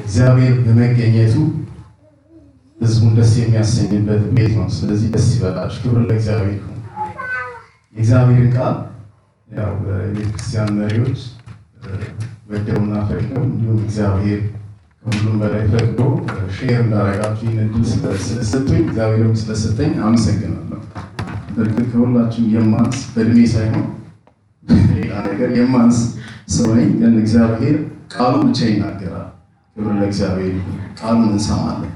እግዚአብሔር በመገኘቱ ህዝቡን ደስ የሚያሰኝበት ቤት ነው። ስለዚህ ደስ ይበላችሁ። ክብር ለእግዚአብሔር ይሁን። የእግዚአብሔርን ቃል ያው የቤተክርስቲያን መሪዎች ወደውና ፈቅደው እንዲሁም እግዚአብሔር ከሁሉም በላይ ፈቅዶ ሼር እንዳረጋችሁ ይህን እድል ስለሰጡኝ እግዚአብሔርም ስለሰጠኝ አመሰግናለሁ። በእርግጥ ከሁላችሁም የማንስ በእድሜ ሳይሆን ሌላ ነገር የማንስ ሰው ነኝ፣ ግን እግዚአብሔር ቃሉ ብቻ ይናገራል። ክብር ለእግዚአብሔር ይሁን። ቃሉን እንሰማለን፣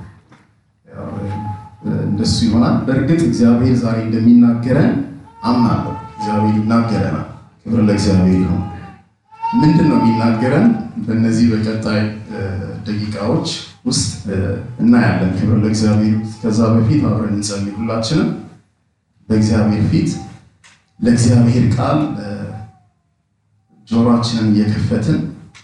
እንደሱ ይሆናል። በእርግጥ እግዚአብሔር ዛሬ እንደሚናገረን አምናለሁ። እግዚአብሔር ይናገረናል። ክብር ለእግዚአብሔር ይሁን። ምንድን ነው የሚናገረን? በእነዚህ በቀጣይ ደቂቃዎች ውስጥ እናያለን። ክብር ለእግዚአብሔር። ከዛ በፊት አብረን እንጸልይ። ሁላችንም በእግዚአብሔር ፊት ለእግዚአብሔር ቃል ጆሮአችንን እየከፈትን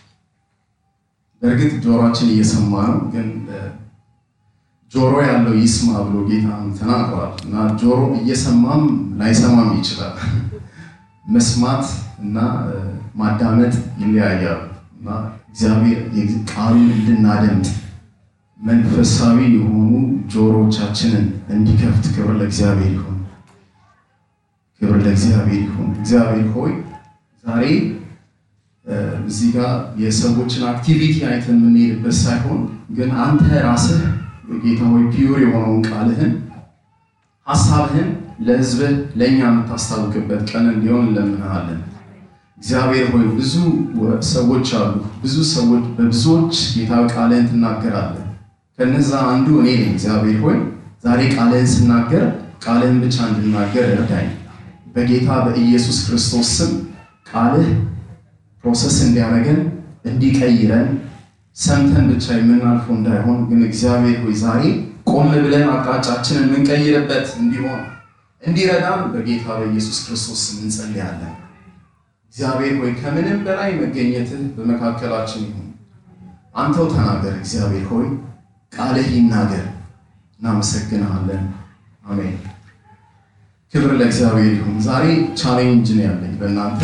በእርግጥ ጆሮአችን እየሰማ ነው፣ ግን ጆሮ ያለው ይስማ ብሎ ጌታ ተናግሯል እና ጆሮ እየሰማም ላይሰማም ይችላል። መስማት እና ማዳመጥ ይለያያሉ እና እግዚአብሔር ቃሉን እንድናደምጥ መንፈሳዊ የሆኑ ጆሮቻችንን እንዲከፍት ክብር ለእግዚአብሔር ይሁን። ክብር ለእግዚአብሔር ይሁን። እግዚአብሔር ሆይ ዛሬ እዚህ ጋር የሰዎችን አክቲቪቲ አይተን የምንሄድበት ሳይሆን ግን አንተ ራስህ ጌታ ሆይ ፒዩር የሆነውን ቃልህን ሀሳብህን ለሕዝብህ ለእኛ የምታስታውቅበት ቀን እንዲሆን እንለምንሃለን። እግዚአብሔር ሆይ ብዙ ሰዎች አሉ። ብዙ ሰዎች በብዙዎች ጌታ ቃልህን ትናገራለህ። ከነዛ አንዱ እኔ ነኝ። እግዚአብሔር ሆይ ዛሬ ቃልህን ስናገር ቃልህን ብቻ እንድናገር እርዳኝ። በጌታ በኢየሱስ ክርስቶስ ስም ቃልህ ፕሮሰስ እንዲያደርገን እንዲቀይረን ሰምተን ብቻ የምናልፈው እንዳይሆን ግን እግዚአብሔር ሆይ ዛሬ ቆም ብለን አቅጣጫችንን የምንቀይርበት እንዲሆን እንዲረዳም በጌታ በኢየሱስ ክርስቶስ ስም እንጸልያለን። እግዚአብሔር ሆይ ከምንም በላይ መገኘትህ በመካከላችን ይሁን። አንተው ተናገር። እግዚአብሔር ሆይ ቃልህ ይናገር። እናመሰግንሃለን። አሜን። ክብር ለእግዚአብሔር ይሁን። ዛሬ ቻሌንጅ ነው ያለኝ በእናንተ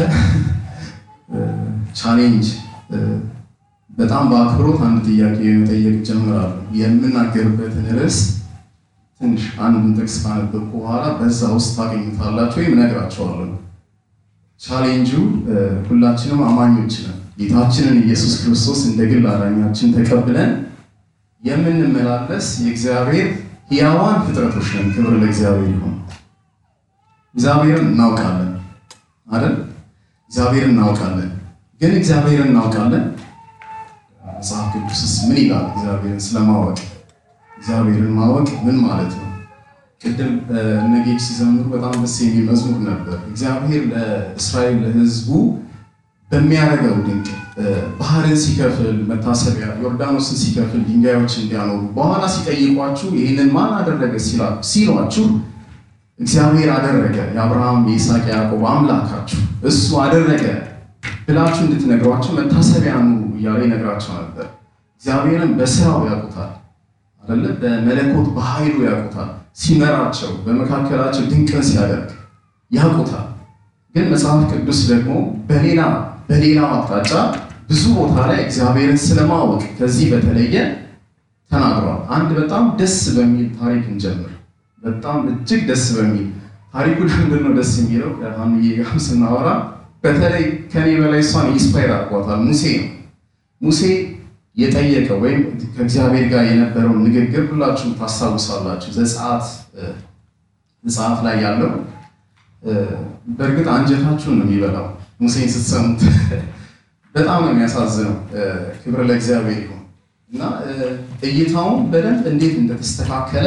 ቻሌንጅ በጣም በአክብሮት አንድ ጥያቄ መጠየቅ ጀምራለሁ። የምናገርበትን ርዕስ ትንሽ አንዱን ጥቅስ ካነበብኩ በኋላ በዛ ውስጥ ታገኙታላችሁ ወይም እነግራችኋለሁ። ቻሌንጁ ሁላችንም አማኞች ነን። ጌታችንን ኢየሱስ ክርስቶስ እንደ ግል አዳኛችን ተቀብለን የምንመላለስ የእግዚአብሔር ሕያዋን ፍጥረቶች ነን። ክብር ለእግዚአብሔር ይሁን። እግዚአብሔርን እናውቃለን አይደል? እግዚአብሔርን እናውቃለን። ግን እግዚአብሔርን እናውቃለን መጽሐፍ ቅዱስስ ምን ይላል? እግዚአብሔርን ስለማወቅ እግዚአብሔርን ማወቅ ምን ማለት ነው? ቅድም እነጌች ሲዘምሩ በጣም ደስ የሚል መዝሙር ነበር። እግዚአብሔር ለእስራኤል ለሕዝቡ በሚያደርገው ድንቅ ባህርን ሲከፍል መታሰቢያ፣ ዮርዳኖስን ሲከፍል ድንጋዮች እንዲያኖሩ በኋላ ሲጠይቋችሁ ይህንን ማን አደረገ ሲሏችሁ እግዚአብሔር አደረገ፣ የአብርሃም የይስሐቅ የያዕቆብ አምላካችሁ እሱ አደረገ ብላችሁ እንድትነግሯቸው መታሰቢያ ኑ እያለ ይነግራቸው ነበር። እግዚአብሔርን በስራው ያውቁታል አይደለ? በመለኮት በኃይሉ ያውቁታል። ሲመራቸው በመካከላቸው ድንቅን ሲያደርግ ያውቁታል። ግን መጽሐፍ ቅዱስ ደግሞ በሌላ በሌላው አቅጣጫ ብዙ ቦታ ላይ እግዚአብሔርን ስለማወቅ ከዚህ በተለየ ተናግሯል። አንድ በጣም ደስ በሚል ታሪክ እንጀምር። በጣም እጅግ ደስ በሚል ታሪኩ ምንድን ነው ደስ የሚለው ከሀንዬ ጋር ስናወራ በተለይ ከኔ በላይ እሷን ኢንስፓየር አድርጓታል። ሙሴ ነው። ሙሴ የጠየቀው ወይም ከእግዚአብሔር ጋር የነበረውን ንግግር ሁላችሁም ታስታውሳላችሁ። ዘጸአት መጽሐፍ ላይ ያለው በእርግጥ አንጀታችሁን ነው የሚበላው ሙሴን ስትሰሙት በጣም ነው የሚያሳዝነው። ክብር ለእግዚአብሔር ይሁን እና እይታውን በደንብ እንዴት እንደተስተካከለ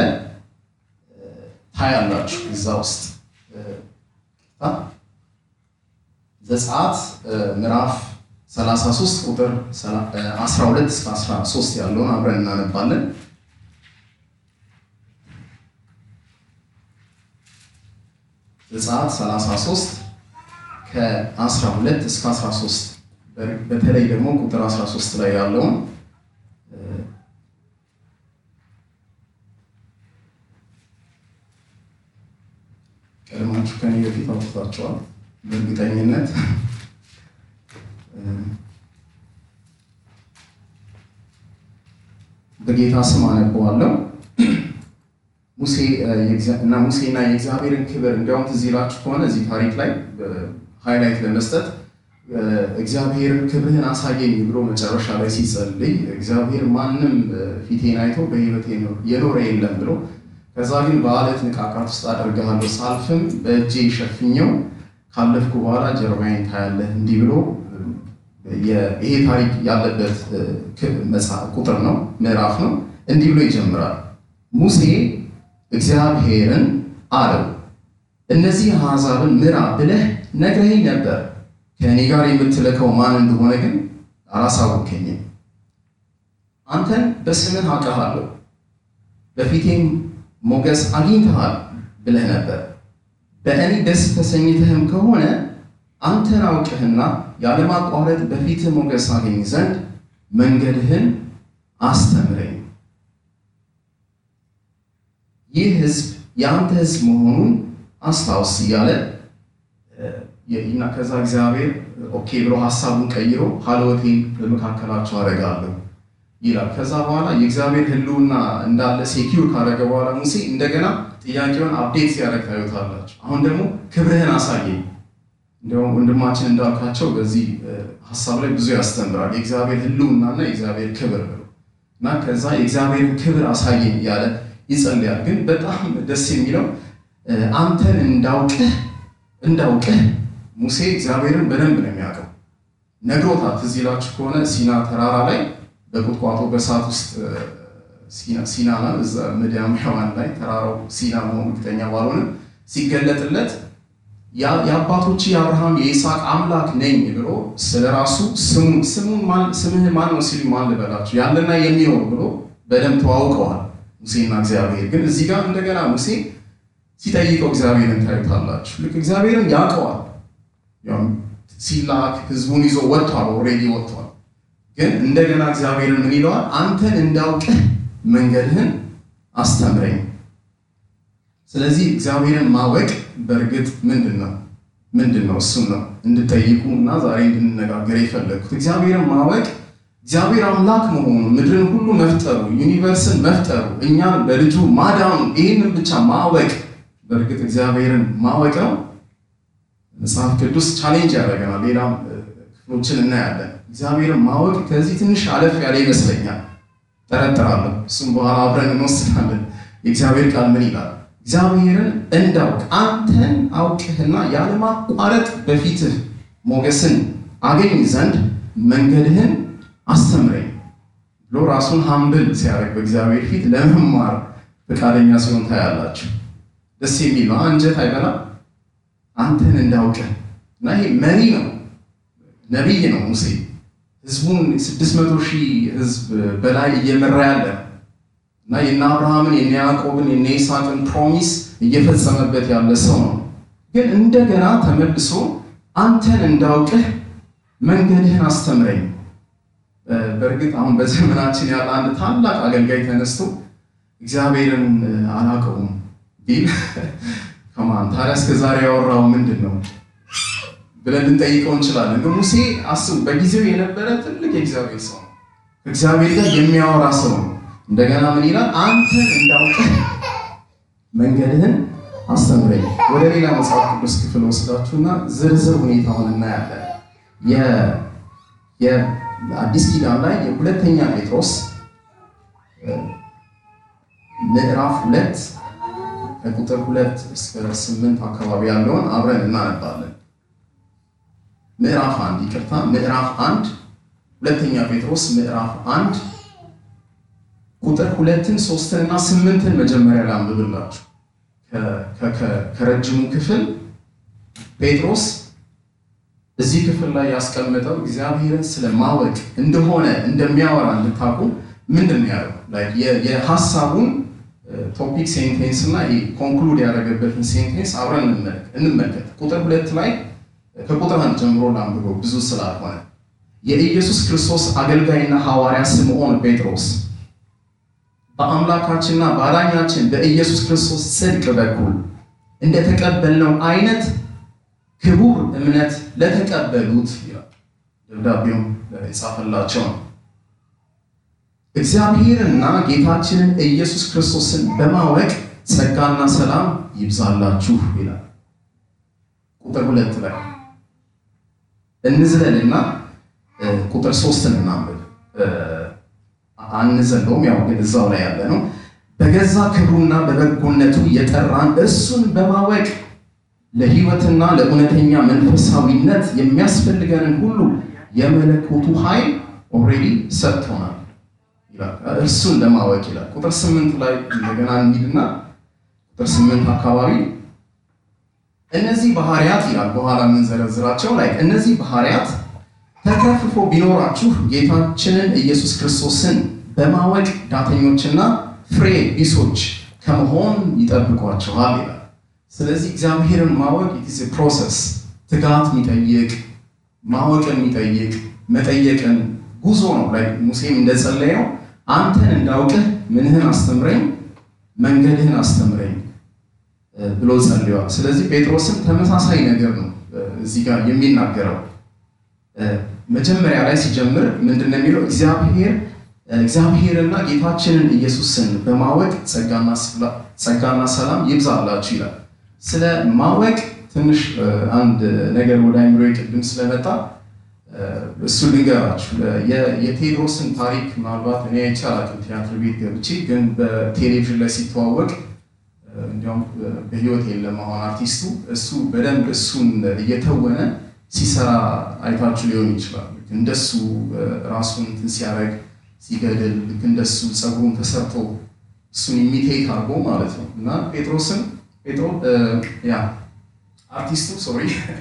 ታያላችሁ እዛ ውስጥ ዘጸአት ምዕራፍ 33 ቁጥር 12 እስከ 13 ያለውን አብረን እናነባለን። ዘጸአት 33 ከ12 እስከ 13 በተለይ ደግሞ ቁጥር 13 ላይ ያለውን ቀድማችሁ ከኔ በፊት አውጥታችኋል በእርግጠኝነት በጌታ ስም አነበዋለሁ። ሙሴ እና ሙሴና የእግዚአብሔርን ክብር እንዲያውም ትዝ ይላችሁ ከሆነ እዚህ ታሪክ ላይ ሃይላይት ለመስጠት እግዚአብሔርን ክብርህን አሳየኝ ብሎ መጨረሻ ላይ ሲጸልይ እግዚአብሔር ማንም ፊቴን አይቶ በሕይወት የኖረ የለም ብሎ ከዛ ግን በአለት ንቃቃት ውስጥ አደርግሃለሁ ሳልፍም በእጄ ሸፍኘው ካለፍኩ በኋላ ጀርባዬን ታያለህ እንዲህ ብሎ ይሄ ታሪክ ያለበት ቁጥር ነው፣ ምዕራፍ ነው። እንዲህ ብሎ ይጀምራል። ሙሴ እግዚአብሔርን አለው እነዚህ አሕዛብን ምራ ብለህ ነግረኸኝ ነበር፣ ከእኔ ጋር የምትልከው ማን እንደሆነ ግን አላሳወከኝም። አንተን በስምህ አውቅሃለሁ፣ በፊቴም ሞገስ አግኝተሃል ብለህ ነበር። በእኔ ደስ ተሰኝተህም ከሆነ አንተን አውቅህና ያለማቋረጥ በፊትህ ሞገስ አገኝ ዘንድ መንገድህን አስተምረኝ። ይህ ሕዝብ የአንተ ሕዝብ መሆኑን አስታውስ እያለ እና ከዛ እግዚአብሔር ኦኬ ብሎ ሀሳቡን ቀይሮ ሀልወቴን በመካከላቸው አደርጋለሁ ይላል። ከዛ በኋላ የእግዚአብሔር ሕልውና እንዳለ ሴኪውር ካደረገ በኋላ ሙሴ እንደገና ጥያቄውን አፕዴት ሲያደርግ ታዩታላችሁ። አሁን ደግሞ ክብርህን አሳየኝ። እንዲሁም ወንድማችን እንዳልካቸው በዚህ ሀሳብ ላይ ብዙ ያስተምራል። የእግዚአብሔር ሕልውናና የእግዚአብሔር ክብር ብሎ እና ከዛ የእግዚአብሔርን ክብር አሳየኝ እያለ ይጸልያል። ግን በጣም ደስ የሚለው አንተን እንዳውቅህ እንዳውቅህ ሙሴ እግዚአብሔርን በደንብ ነው የሚያውቀው። ነግሮታል። ትዝ ይላችሁ ከሆነ ሲና ተራራ ላይ በቁጥቋጦ በእሳት ውስጥ ሲና ምድያማውያን ላይ ተራራው ሲና መሆኑ እርግጠኛ ባልሆንም ሲገለጥለት የአባቶች የአብርሃም የይስሐቅ አምላክ ነኝ ብሎ ስለ ራሱ ስምህ ማን ነው ሲሉ ማን ልበላችሁ ያለና የሚኖር ብሎ በደንብ ተዋውቀዋል ሙሴና እግዚአብሔር። ግን እዚህ ጋር እንደገና ሙሴ ሲጠይቀው እግዚአብሔርን ታዩታላችሁ። ልክ እግዚአብሔርን ያውቀዋል። ሲላክ ህዝቡን ይዞ ወጥቷል፣ ኦልሬዲ ወጥቷል። ግን እንደገና እግዚአብሔርን ምን ይለዋል? አንተን እንዳውቅህ መንገድህን አስተምረኝ። ስለዚህ እግዚአብሔርን ማወቅ በእርግጥ ምንድን ነው ምንድን ነው? እሱም ነው እንድጠይቁ እና ዛሬ እንድንነጋገር የፈለግኩት። እግዚአብሔርን ማወቅ እግዚአብሔር አምላክ መሆኑ ምድርን ሁሉ መፍጠሩ ዩኒቨርስን መፍጠሩ እኛን በልጁ ማዳኑ ይህንን ብቻ ማወቅ በእርግጥ እግዚአብሔርን ማወቅ ነው። መጽሐፍ ቅዱስ ቻሌንጅ ያደርገናል። ሌላም ክፍሎችን እናያለን። እግዚአብሔርን ማወቅ ከዚህ ትንሽ አለፍ ያለ ይመስለኛል፣ ጠረጥራለሁ። እሱም በኋላ አብረን እንወስናለን። የእግዚአብሔር ቃል ምን ይላል? እግዚአብሔርን እንዳውቅ አንተን አውቅህና ያለማቋረጥ በፊትህ ሞገስን አገኝ ዘንድ መንገድህን አስተምረኝ ብሎ ራሱን ሀምብል ሲያደርግ በእግዚአብሔር ፊት ለመማር ፈቃደኛ ሲሆን ታያላችሁ። ደስ የሚል ነው። አንጀት አይበላም። አንተን እንዳውቅህ እና ይሄ መሪ ነው፣ ነቢይ ነው። ሙሴ ህዝቡን ስድስት መቶ ሺህ ህዝብ በላይ እየመራ ያለ እና የነ አብርሃምን የነ ያዕቆብን የነ ይስሐቅን ፕሮሚስ እየፈጸመበት ያለ ሰው ነው። ግን እንደገና ተመልሶ አንተን እንዳውቅህ መንገድህን አስተምረኝ። በእርግጥ አሁን በዘመናችን ያለ አንድ ታላቅ አገልጋይ ተነስቶ እግዚአብሔርን አላውቀውም ቢል ከማን ታዲያ እስከ ዛሬ ያወራው ምንድን ነው ብለን ልንጠይቀው እንችላለን። ግን ሙሴ አስቡ፣ በጊዜው የነበረ ትልቅ የእግዚአብሔር ሰው ነው። ከእግዚአብሔር ጋር የሚያወራ ሰው ነው። እንደገና ምን ይላል? አንተን እንዳውቅህ መንገድህን አስተምረኝ። ወደ ሌላ መጽሐፍ ቅዱስ ክፍል ወስዳችሁና ዝርዝር ሁኔታውን እናያለን። የአዲስ ኪዳን ላይ የሁለተኛ ጴጥሮስ ምዕራፍ ሁለት ከቁጥር ሁለት እስከ ስምንት አካባቢ ያለውን አብረን እናነባለን። ምዕራፍ አንድ ይቅርታ፣ ምዕራፍ አንድ ሁለተኛ ጴጥሮስ ምዕራፍ አንድ ቁጥር ሁለትን ሶስትን እና ስምንትን መጀመሪያ ላንብብላችሁ። ከረጅሙ ክፍል ጴጥሮስ እዚህ ክፍል ላይ ያስቀመጠው እግዚአብሔርን ስለማወቅ እንደሆነ እንደሚያወራ እንድታውቁ ምንድን ነው ያለው የሀሳቡን ቶፒክ ሴንቴንስ እና ኮንክሉድ ያደረገበትን ሴንቴንስ አብረን እንመልከት። ቁጥር ሁለት ላይ ከቁጥር አንድ ጀምሮ ላንብበው ብዙ ስላልሆነ የኢየሱስ ክርስቶስ አገልጋይና ሐዋርያ ስምዖን ጴጥሮስ በአምላካችንና በአዳኛችን በኢየሱስ ክርስቶስ ጽድቅ በኩል እንደተቀበልነው አይነት ክቡር እምነት ለተቀበሉት ይላል። ደብዳቤውም የጻፈላቸው ነው። እግዚአብሔርና ጌታችንን ኢየሱስ ክርስቶስን በማወቅ ጸጋና ሰላም ይብዛላችሁ ይላል። ቁጥር ሁለት ላይ እንዝለልና ቁጥር ሶስትን እናንብብ። አንዘለውም፣ ያው ግን እዛው ላይ ያለ ነው። በገዛ ክብሩና በበጎነቱ የጠራን እርሱን በማወቅ ለሕይወትና ለእውነተኛ መንፈሳዊነት የሚያስፈልገንን ሁሉ የመለኮቱ ኃይል ኦልሬዲ ሰጥቶናል ይላል። እርሱን ለማወቅ ይላል። ቁጥር ስምንት ላይ እንደገና እንሂድና ቁጥር ስምንት አካባቢ እነዚህ ባህሪያት ይላል በኋላ የምንዘረዝራቸው ላይ እነዚህ ባህሪያት ተከፍፎ ቢኖራችሁ ጌታችንን ኢየሱስ ክርስቶስን በማወቅ ዳተኞችና ፍሬ ቢሶች ከመሆን ይጠብቋችኋል ይላል። ስለዚህ እግዚአብሔርን ማወቅ ኢትስ ፕሮሰስ ትጋት የሚጠይቅ ማወቅን የሚጠይቅ መጠየቅን ጉዞ ነው። ላይ ሙሴም እንደጸለየው አንተን እንዳውቅህ ምንህን አስተምረኝ፣ መንገድህን አስተምረኝ ብሎ ጸልዋል። ስለዚህ ጴጥሮስም ተመሳሳይ ነገር ነው እዚህ ጋር የሚናገረው። መጀመሪያ ላይ ሲጀምር ምንድን ነው የሚለው? እግዚአብሔር እግዚአብሔርና ጌታችንን ኢየሱስን በማወቅ ጸጋና ሰላም ይብዛላችሁ ይላል። ስለ ማወቅ ትንሽ አንድ ነገር ወደ አይምሮ ቅድም ስለመጣ እሱ ልንገራችሁ። የቴዎድሮስን ታሪክ ምናልባት እኔ አይቼ አላውቅም ቲያትር ቤት ገብቼ፣ ግን በቴሌቪዥን ላይ ሲተዋወቅ እንዲያውም በህይወት የለም አሁን አርቲስቱ። እሱ በደንብ እሱን እየተወነ ሲሰራ አይታችሁ ሊሆን ይችላል። ልክ እንደሱ ራሱን እንትን ሲያደርግ ሲገድል፣ ልክ እንደሱ ፀጉሩን ተሰርቶ እሱን ኢሚቴት አድርጎ ማለት ነው እና ጴጥሮስን ጴጥሮ ያ አርቲስቱ ሶሪ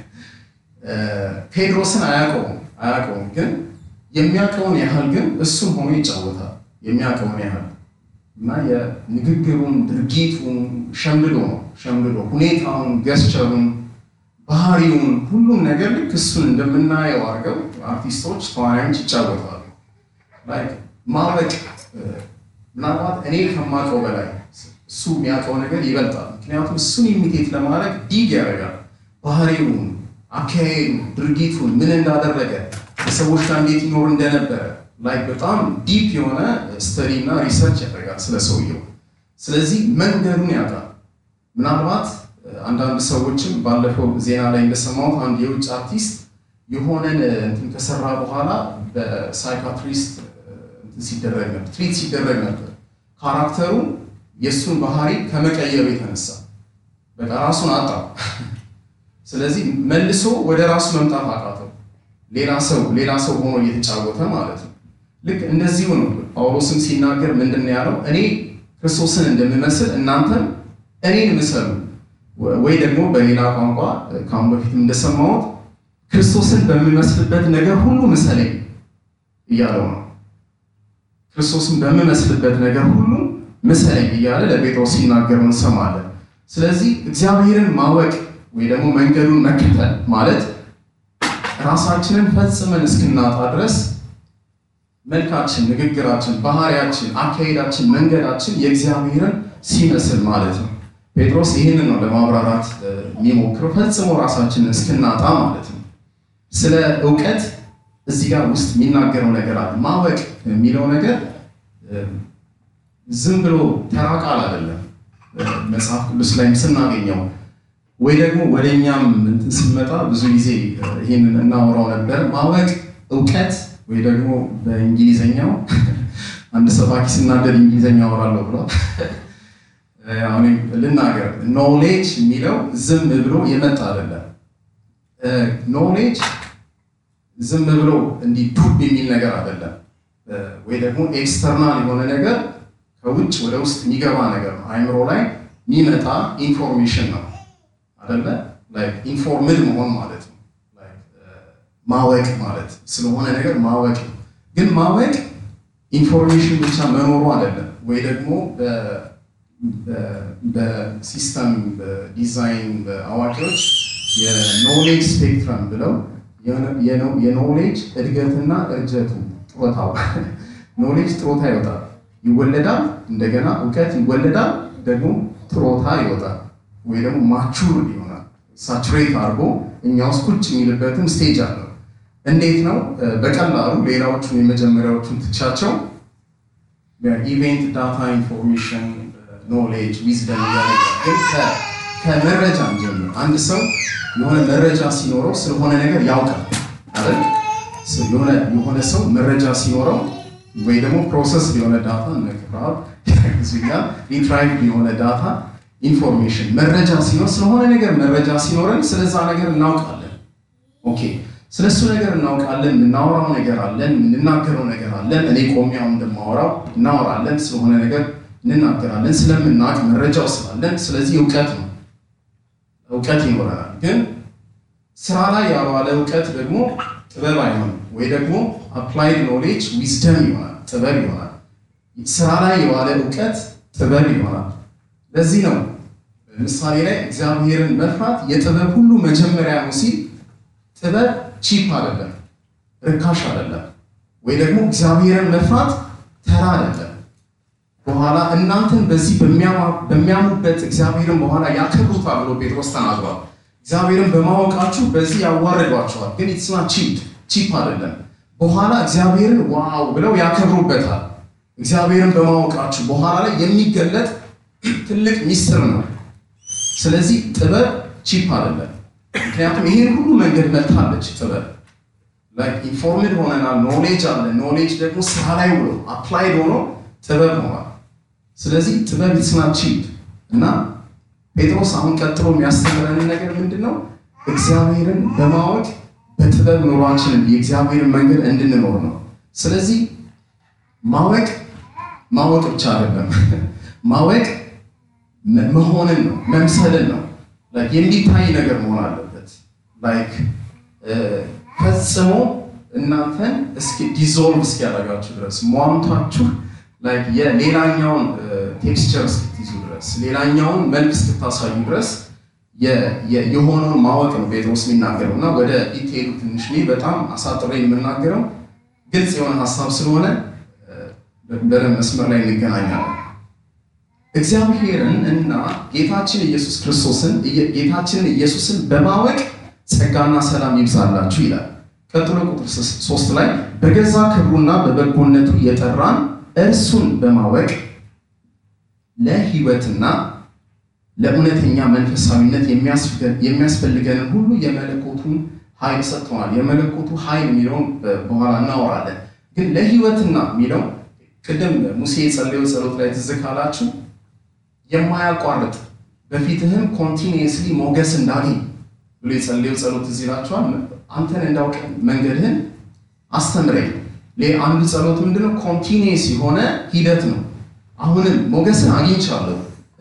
ቴዎድሮስን አያውቀውም አያውቀውም ግን የሚያውቀውን ያህል ግን እሱን ሆኖ ይጫወታል። የሚያውቀውን ያህል እና የንግግሩን ድርጊቱን ሸምድዶ ነው ሸምድዶ ሁኔታውን፣ ገስቸሩን፣ ባህሪውን ሁሉም ነገር ልክ እሱን እንደምናየው አድርገው አርቲስቶች ተዋናዮች ይጫወታሉ። ማወቅ ምናልባት እኔ ከማውቀው በላይ እሱ የሚያውቀው ነገር ይበልጣል። ምክንያቱም እሱን ኢሚቴት ለማድረግ ዲግ ያደርጋል። ባህሪውን፣ አካሄዱን፣ ድርጊቱን ምን እንዳደረገ ከሰዎች ጋር እንዴት ይኖር እንደነበረ ላይ በጣም ዲፕ የሆነ ስተዲ እና ሪሰርች ያደርጋል ስለ ሰውየው። ስለዚህ መንገዱን ያውቃል። ምናልባት አንዳንድ ሰዎችም ባለፈው ዜና ላይ እንደሰማሁት አንድ የውጭ አርቲስት የሆነን እንትን ከሰራ በኋላ በሳይካትሪስት ሲደረግ ነበር ትሪት ሲደረግ ነበር ካራክተሩ የእሱን ባህሪ ከመቀየሩ የተነሳ በቃ ራሱን አጣ። ስለዚህ መልሶ ወደ ራሱ መምጣት አቃተው። ሌላ ሰው ሌላ ሰው ሆኖ እየተጫወተ ማለት ነው። ልክ እንደዚሁ ነው ጳውሎስም ሲናገር ምንድን ነው ያለው? እኔ ክርስቶስን እንደምመስል እናንተም እኔን ምሰሉ፣ ወይ ደግሞ በሌላ ቋንቋ ከአሁን በፊትም እንደሰማሁት ክርስቶስን በምመስልበት ነገር ሁሉ ምሰለኝ እያለው ነው። ክርስቶስን በምመስልበት ነገር ሁሉ ምሰለኝ እያለ ለጴጥሮስ ሲናገር እንሰማለን። ስለዚህ እግዚአብሔርን ማወቅ ወይ ደግሞ መንገዱን መከተል ማለት ራሳችንን ፈጽመን እስክናጣ ድረስ መልካችን፣ ንግግራችን፣ ባህሪያችን፣ አካሄዳችን፣ መንገዳችን የእግዚአብሔርን ሲመስል ማለት ነው። ጴጥሮስ ይህንን ነው ለማብራራት የሚሞክረው ፈጽሞ ራሳችንን እስክናጣ ማለት ነው። ስለ እውቀት እዚህ ጋር ውስጥ የሚናገረው ነገር አለ። ማወቅ የሚለው ነገር ዝም ብሎ ተራ ቃል አይደለም። መጽሐፍ ቅዱስ ላይም ስናገኘው ወይ ደግሞ ወደ እኛም እንትን ስንመጣ ብዙ ጊዜ ይህንን እናወራው ነበር። ማወቅ እውቀት ወይ ደግሞ በእንግሊዘኛው አንድ ሰባኪ ስናደድ እንግሊዘኛ አወራለሁ ብሏል። አሁን ልናገር ኖሌጅ የሚለው ዝም ብሎ የመጣ አይደለም። ኖሌጅ ዝም ብሎ እንዲህ ዱብ የሚል ነገር አይደለም። ወይ ደግሞ ኤክስተርናል የሆነ ነገር ከውጭ ወደ ውስጥ የሚገባ ነገር ነው። አይምሮ ላይ የሚመጣ ኢንፎርሜሽን ነው አይደለ? ኢንፎርምድ መሆን ማለት ነው። ማወቅ ማለት ስለሆነ ነገር ማወቅ ነው። ግን ማወቅ ኢንፎርሜሽን ብቻ መኖሩ አይደለም። ወይ ደግሞ በሲስተም በዲዛይን በአዋቂዎች የኖሌጅ ስፔክትረም ብለው የኖሌጅ እድገትና እርጀቱ ጥሮታው ኖሌጅ ጥሮታ ይወጣል፣ ይወለዳል፣ እንደገና እውቀት ይወለዳል፣ ደግሞ ጥሮታ ይወጣል፣ ወይ ደግሞ ማቹር ይሆናል። ሳቹሬት አድርጎ እኛ ውስጥ ቁጭ የሚልበትን ስቴጅ አለው። እንዴት ነው? በቀላሉ ሌላዎቹን የመጀመሪያዎቹን ትቻቸው ኢቨንት ዳታ ኢንፎርሜሽን ኖሌጅ ዊዝደም እያለ ግን ከመረጃ ጀምር አንድ ሰው የሆነ መረጃ ሲኖረው ስለሆነ ነገር ያውቃል አይደል? የሆነ ሰው መረጃ ሲኖረው ወይ ደግሞ ፕሮሰስ የሆነ ዳታ ነክራል ዚጋ ሪትራይቭ የሆነ ዳታ ኢንፎርሜሽን መረጃ ሲኖር ስለሆነ ነገር መረጃ ሲኖረን ስለዛ ነገር እናውቃለን። ኦኬ ስለሱ ነገር እናውቃለን። የምናወራው ነገር አለን፣ የምንናገረው ነገር አለን። እኔ ቆሚያው እንደማወራው እናወራለን፣ ስለሆነ ነገር እንናገራለን። ስለምናውቅ መረጃው ስላለን፣ ስለዚህ እውቀት ነው እውቀት ይኖረናል። ግን ስራ ላይ ያልዋለ እውቀት ደግሞ ጥበብ አይሆንም፣ ወይ ደግሞ አፕላይድ ኖሌጅ ዊዝደም ይሆናል፣ ጥበብ ይሆናል። ስራ ላይ የዋለ እውቀት ጥበብ ይሆናል። ለዚህ ነው ምሳሌ ላይ እግዚአብሔርን መፍራት የጥበብ ሁሉ መጀመሪያ ነው ሲል ጥበብ ቺፕ አይደለም፣ ርካሽ አይደለም። ወይ ደግሞ እግዚአብሔርን መፍራት ተራ አይደለም። በኋላ እናንተን በዚህ በሚያሙበት እግዚአብሔርን በኋላ ያከብሩታል ብሎ ጴጥሮስ ተናግሯል። እግዚአብሔርን በማወቃችሁ በዚህ ያዋርዷቸዋል። ግን ኢትስና ቺፕ ቺፕ አይደለም። በኋላ እግዚአብሔርን ዋው ብለው ያከብሩበታል። እግዚአብሔርን በማወቃችሁ በኋላ ላይ የሚገለጥ ትልቅ ሚስጥር ነው። ስለዚህ ጥበብ ቺፕ አይደለም። ምክንያቱም ይሄን ሁሉ መንገድ መታለች ጥበብ ኢንፎርምድ ሆነናል። ኖሌጅ አለ። ኖሌጅ ደግሞ ስራ ላይ ውሎ አፕላይድ ሆኖ ጥበብ ሆኗል። ስለዚህ ጥበብ ኢትስ ናት ቺፕ እና ጴጥሮስ አሁን ቀጥሎ የሚያስተምረን ነገር ምንድን ነው? እግዚአብሔርን በማወቅ በጥበብ ኑሯችንን የእግዚአብሔርን መንገድ እንድንኖር ነው። ስለዚህ ማወቅ ማወቅ ብቻ አይደለም። ማወቅ መሆንን ነው፣ መምሰልን ነው። የሚታይ ነገር መሆን አለበት። ላይክ ፈጽሞ እናንተን እስኪ ዲዞልቭ እስኪያደርጋችሁ ድረስ ሟምታችሁ የሌላኛውን ቴክስቸር እስክትይዙ ድረስ ሌላኛውን መልክ እስክታሳዩ ድረስ የሆነውን ማወቅ ነው ጴጥሮስ የሚናገረው እና ወደ ዲቴሉ ትንሽ በጣም አሳጥሬ የምናገረው ግልጽ የሆነ ሀሳብ ስለሆነ በደንብ መስመር ላይ እንገናኛለን። እግዚአብሔርን እና ጌታችን ኢየሱስ ክርስቶስን ጌታችንን ኢየሱስን በማወቅ ጸጋና ሰላም ይብዛላችሁ ይላል። ቀጥሎ ቁጥር ሶስት ላይ በገዛ ክብሩና በበጎነቱ የጠራን እርሱን በማወቅ ለሕይወትና ለእውነተኛ መንፈሳዊነት የሚያስፈልገንን ሁሉ የመለኮቱን ኃይል ሰጥተዋል። የመለኮቱ ኃይል የሚለውን በኋላ እናወራለን። ግን ለሕይወትና የሚለው ቅድም ሙሴ የጸለየው ጸሎት ላይ ትዝ ካላችሁ የማያቋርጥ በፊትህም ኮንቲኒየስሊ ሞገስ እንዳገኝ ብሎ የጸለየው ጸሎት እዚህ ይላችኋል። አንተን እንዳውቅ መንገድህን አስተምረኝ። አንዱ ጸሎት ምንድነው? ኮንቲኒየስ የሆነ ሂደት ነው። አሁንም ሞገስን አግኝቻለሁ፣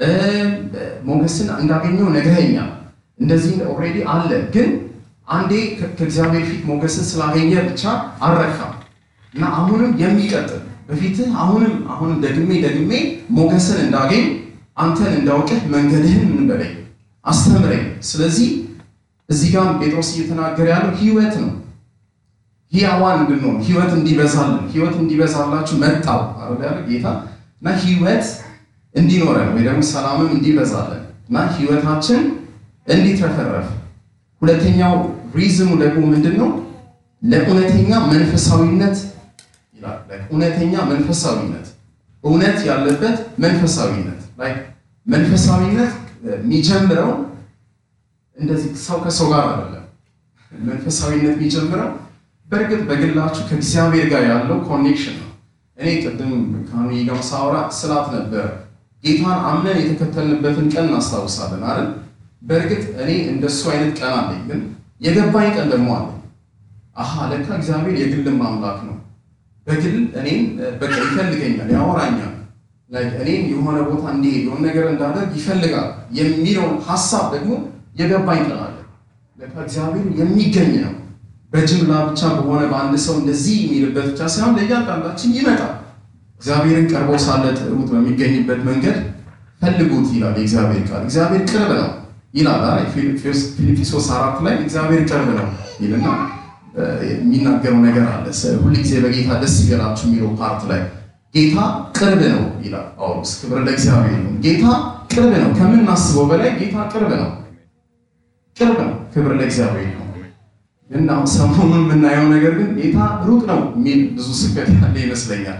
ሞገስን እንዳገኘው ነግረኸኛል። እንደዚህ ኦልሬዲ አለ። ግን አንዴ ከእግዚአብሔር ፊት ሞገስን ስላገኘ ብቻ አልረካም እና አሁንም የሚቀጥል በፊትህ አሁንም አሁንም ደግሜ ደግሜ ሞገስን እንዳገኝ አንተን እንዳውቅህ መንገድህን ምን በለኝ አስተምረኝ። ስለዚህ እዚህ ጋር ጴጥሮስ እየተናገረ ያለው ህይወት ነው። ሕያዋን እንድንሆን ህይወት እንዲበዛልን ህይወት እንዲበዛላችሁ መጣው አይደል ጌታ እና ህይወት እንዲኖረን ወይ ደግሞ ሰላምም እንዲበዛልን እና ህይወታችን እንዲትረፈረፍ። ሁለተኛው ሪዝሙ ደግሞ ምንድን ነው? ለእውነተኛ መንፈሳዊነት ይላል። እውነተኛ መንፈሳዊነት እውነት ያለበት መንፈሳዊነት ላይ መንፈሳዊነት የሚጀምረው እንደዚህ ሰው ከሰው ጋር አይደለም። መንፈሳዊነት የሚጀምረው በእርግጥ በግላችሁ ከእግዚአብሔር ጋር ያለው ኮኔክሽን ነው። እኔ ቅድም ከሚ ጋር ሳውራ ስላት ነበር ጌታን አምነን የተከተልንበትን ቀን እናስታውሳለን አይደል? በእርግጥ እኔ እንደሱ አይነት ቀን አለኝ፣ ግን የገባኝ ቀን ደግሞ አለኝ። አሃ ለካ እግዚአብሔር የግልም አምላክ ነው። በግል እኔም በቃ ይፈልገኛል፣ ያወራኛል፣ እኔም የሆነ ቦታ እንዲሄድ የሆነ ነገር እንዳደርግ ይፈልጋል የሚለውን ሀሳብ ደግሞ የገባኝ ቀን አለ። ለካ እግዚአብሔር የሚገኝ ነው። በጅምላ ብቻ በሆነ በአንድ ሰው እንደዚህ የሚልበት ብቻ ሳይሆን ለእያንዳንዳችን ይመጣል። እግዚአብሔርን ቀርቦ ሳለ ጥሩት፣ በሚገኝበት መንገድ ፈልጉት ይላል የእግዚአብሔር ቃል። እግዚአብሔር ቅርብ ነው ይላል። ፊልጵስዩስ አራት ላይ እግዚአብሔር ቅርብ ነው ይልና የሚናገረው ነገር አለ። ሁልጊዜ በጌታ ደስ ይበላችሁ የሚለው ፓርት ላይ ጌታ ቅርብ ነው ይላል ጳውሎስ። ክብር ለእግዚአብሔር ነው። ጌታ ቅርብ ነው። ከምናስበው በላይ ጌታ ቅርብ ነው። ቅርብ ነው። ክብር ለእግዚአብሔር ነው። እና ሰሞኑን የምናየው ነገር ግን ጌታ ሩቅ ነው የሚል ብዙ ስብከት ያለ ይመስለኛል።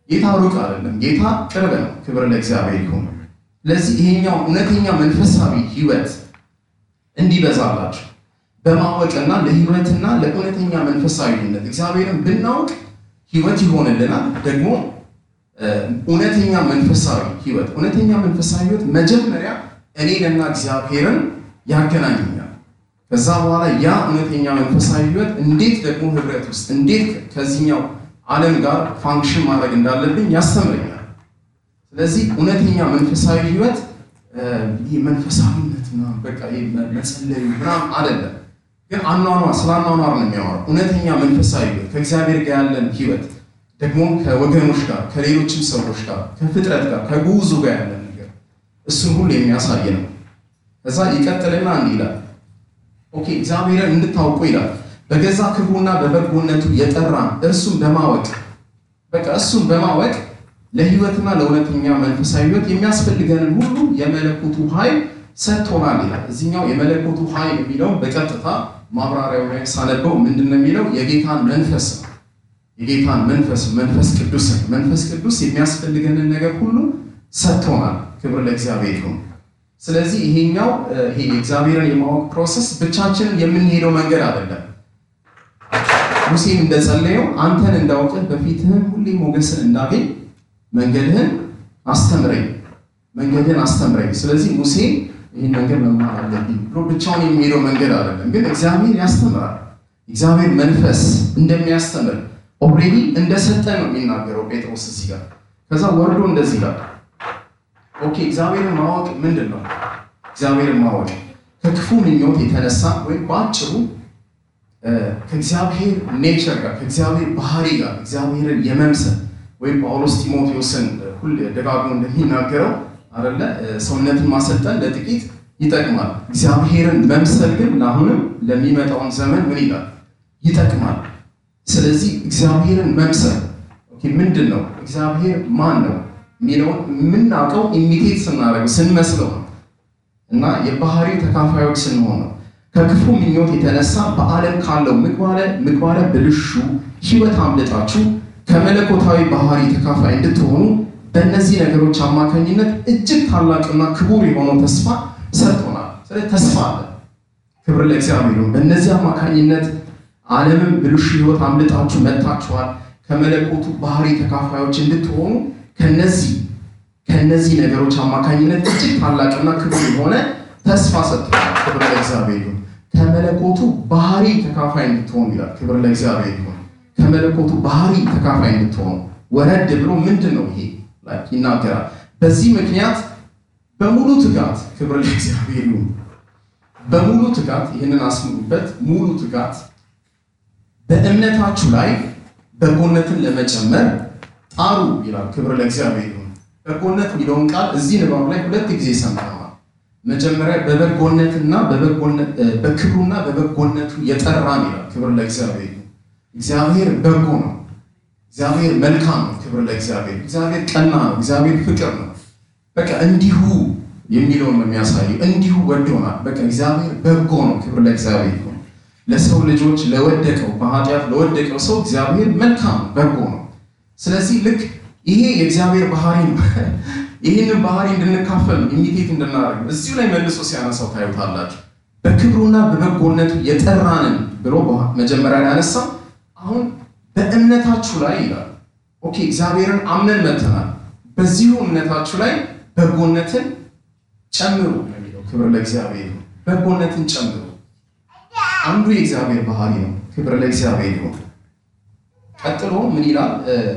ጌታ ሩቅ አይደለም። ጌታ ቅርብ ነው። ክብር ለእግዚአብሔር ይሁን። ስለዚህ ይሄኛው እውነተኛ መንፈሳዊ ህይወት እንዲበዛላችሁ በማወቅና ለህይወትና ለእውነተኛ መንፈሳዊነት እግዚአብሔርን ብናውቅ ህይወት ይሆንልናል። ደግሞ እውነተኛ መንፈሳዊ ህይወት እውነተኛ መንፈሳዊ ህይወት መጀመሪያ እኔንና እግዚአብሔርን ያገናኘኛል። ከዛ በኋላ ያ እውነተኛ መንፈሳዊ ህይወት እንዴት ደግሞ ህብረት ውስጥ እንዴት ከዚህኛው ዓለም ጋር ፋንክሽን ማድረግ እንዳለብኝ ያስተምረኛል። ስለዚህ እውነተኛ መንፈሳዊ ህይወት ይህ መንፈሳዊነት ምናምን በቃ መጸለዩ ምናምን አይደለም፣ ግን አኗኗር ስለ አኗኗር ነው የሚያወራው። እውነተኛ መንፈሳዊ ህይወት ከእግዚአብሔር ጋር ያለን ህይወት ደግሞ ከወገኖች ጋር ከሌሎችም ሰዎች ጋር ከፍጥረት ጋር ከጉዙ ጋር ያለን ነገር እሱን ሁሉ የሚያሳይ ነው። ከዛ ይቀጥልና እንዲህ ይላል፣ ኦኬ እግዚአብሔርን እንድታውቁ ይላል በገዛ ክብሩና በበጎነቱ የጠራን እርሱን በማወቅ በቃ እሱን በማወቅ ለህይወትና ለእውነተኛ መንፈሳዊ ህይወት የሚያስፈልገንን ሁሉ የመለኮቱ ኃይል ሰጥቶናል ይላል። እዚህኛው የመለኮቱ ኃይል የሚለው በቀጥታ ማብራሪያው ላይ ሳነበው ምንድን ነው የሚለው? የጌታን መንፈስ ነው። የጌታን መንፈስ መንፈስ ቅዱስን መንፈስ ቅዱስ የሚያስፈልገንን ነገር ሁሉ ሰጥቶናል። ክብር ለእግዚአብሔር ይሁን። ስለዚህ ይሄኛው ይሄ እግዚአብሔርን የማወቅ ፕሮሰስ ብቻችንን የምንሄደው መንገድ አይደለም። ሙሴም እንደጸለየው አንተን እንዳውቅህ በፊትህም ሁሌ ሞገስን እንዳገኝ መንገድህን አስተምረኝ መንገድህን አስተምረኝ። ስለዚህ ሙሴ ይህን መንገድ መማር አለብኝ ብሎ ብቻውን የሚሄደው መንገድ አይደለም፣ ግን እግዚአብሔር ያስተምራል። እግዚአብሔር መንፈስ እንደሚያስተምር ኦልሬዲ እንደሰጠ ነው የሚናገረው ጴጥሮስ እዚህ ጋር። ከዛ ወርዶ እንደዚህ ጋር ኦኬ፣ እግዚአብሔርን ማወቅ ምንድን ነው? እግዚአብሔርን ማወቅ ከክፉ ምኞት የተነሳ ወይም በአጭሩ ከእግዚአብሔር ኔቸር ጋር ከእግዚአብሔር ባህሪ ጋር እግዚአብሔርን የመምሰል ወይም ጳውሎስ ጢሞቴዎስን ሁሌ ደጋግሞ እንደሚናገረው አለ ሰውነትን ማሰልጠን ለጥቂት ይጠቅማል፣ እግዚአብሔርን መምሰል ግን ለአሁንም ለሚመጣውን ዘመን ምን ይላል? ይጠቅማል። ስለዚህ እግዚአብሔርን መምሰል ምንድን ነው? እግዚአብሔር ማን ነው የሚለውን የምናውቀው ኢሚቴት ስናደርገው ስንመስለው ነው እና የባህሪው ተካፋዮች ስንሆን ነው። ከክፉ ምኞት የተነሳ በዓለም ካለው ምግባረ ብልሹ ሕይወት አምልጣችሁ ከመለኮታዊ ባህሪ ተካፋይ እንድትሆኑ በእነዚህ ነገሮች አማካኝነት እጅግ ታላቅና ክቡር የሆነው ተስፋ ሰጥቶናል። ስለዚህ ተስፋ አለ። ክብር ለእግዚአብሔር ነው። በእነዚህ አማካኝነት ዓለምን ብልሹ ሕይወት አምልጣችሁ መጥታችኋል። ከመለኮቱ ባህሪ ተካፋዮች እንድትሆኑ ከነዚህ ከነዚህ ነገሮች አማካኝነት እጅግ ታላቅና ክቡር የሆነ ተስፋ ሰጥቶናል። ክብር ለእግዚአብሔር ይሁን። ከመለኮቱ ባህሪ ተካፋይ እንድትሆኑ ይላል። ክብር ለእግዚአብሔር ይሁን። ከመለኮቱ ባህሪ ተካፋይ እንድትሆኑ ወረድ ብሎ ምንድን ነው ይሄ ይናገራል። በዚህ ምክንያት በሙሉ ትጋት ክብር ለእግዚአብሔር ይሁን። በሙሉ ትጋት ይህንን አስምሩበት። ሙሉ ትጋት በእምነታችሁ ላይ በጎነትን ለመጨመር ጣሩ ይላል። ክብር ለእግዚአብሔር ይሁን። በጎነት የሚለውን ቃል እዚህ ንባብ ላይ ሁለት ጊዜ ሰምተነዋል። መጀመሪያ በበጎነትና በክብሩና በበጎነቱ የጠራን ይላል። ክብር ለእግዚአብሔር ይሁን። እግዚአብሔር በጎ ነው። እግዚአብሔር መልካም ነው። ክብር ለእግዚአብሔር። እግዚአብሔር ቀና ነው። እግዚአብሔር ፍቅር ነው። በቃ እንዲሁ የሚለውን ነው የሚያሳየው። እንዲሁ ወዶናል። በቃ እግዚአብሔር በጎ ነው። ክብር ለእግዚአብሔር ይሁን። ለሰው ልጆች ለወደቀው በኃጢአት ለወደቀው ሰው እግዚአብሔር መልካም ነው፣ በጎ ነው። ስለዚህ ልክ ይሄ የእግዚአብሔር ባህሪ ነው። ይህንን ባህሪ እንድንካፈል ኢሚቴት እንድናደርግ እዚሁ ላይ መልሶ ሲያነሳው ታዩታላችሁ። በክብሩና በበጎነቱ የጠራንን ብሎ መጀመሪያ ላይ ያነሳው አሁን በእምነታችሁ ላይ ይላል። ኦኬ እግዚአብሔርን አምነን መተናል። በዚሁ እምነታችሁ ላይ በጎነትን ጨምሩ የሚለው ክብር ለእግዚአብሔር ነው። በጎነትን ጨምሩ አንዱ የእግዚአብሔር ባህሪ ነው። ክብር ለእግዚአብሔር ይሁን። ቀጥሎ ምን ይላል?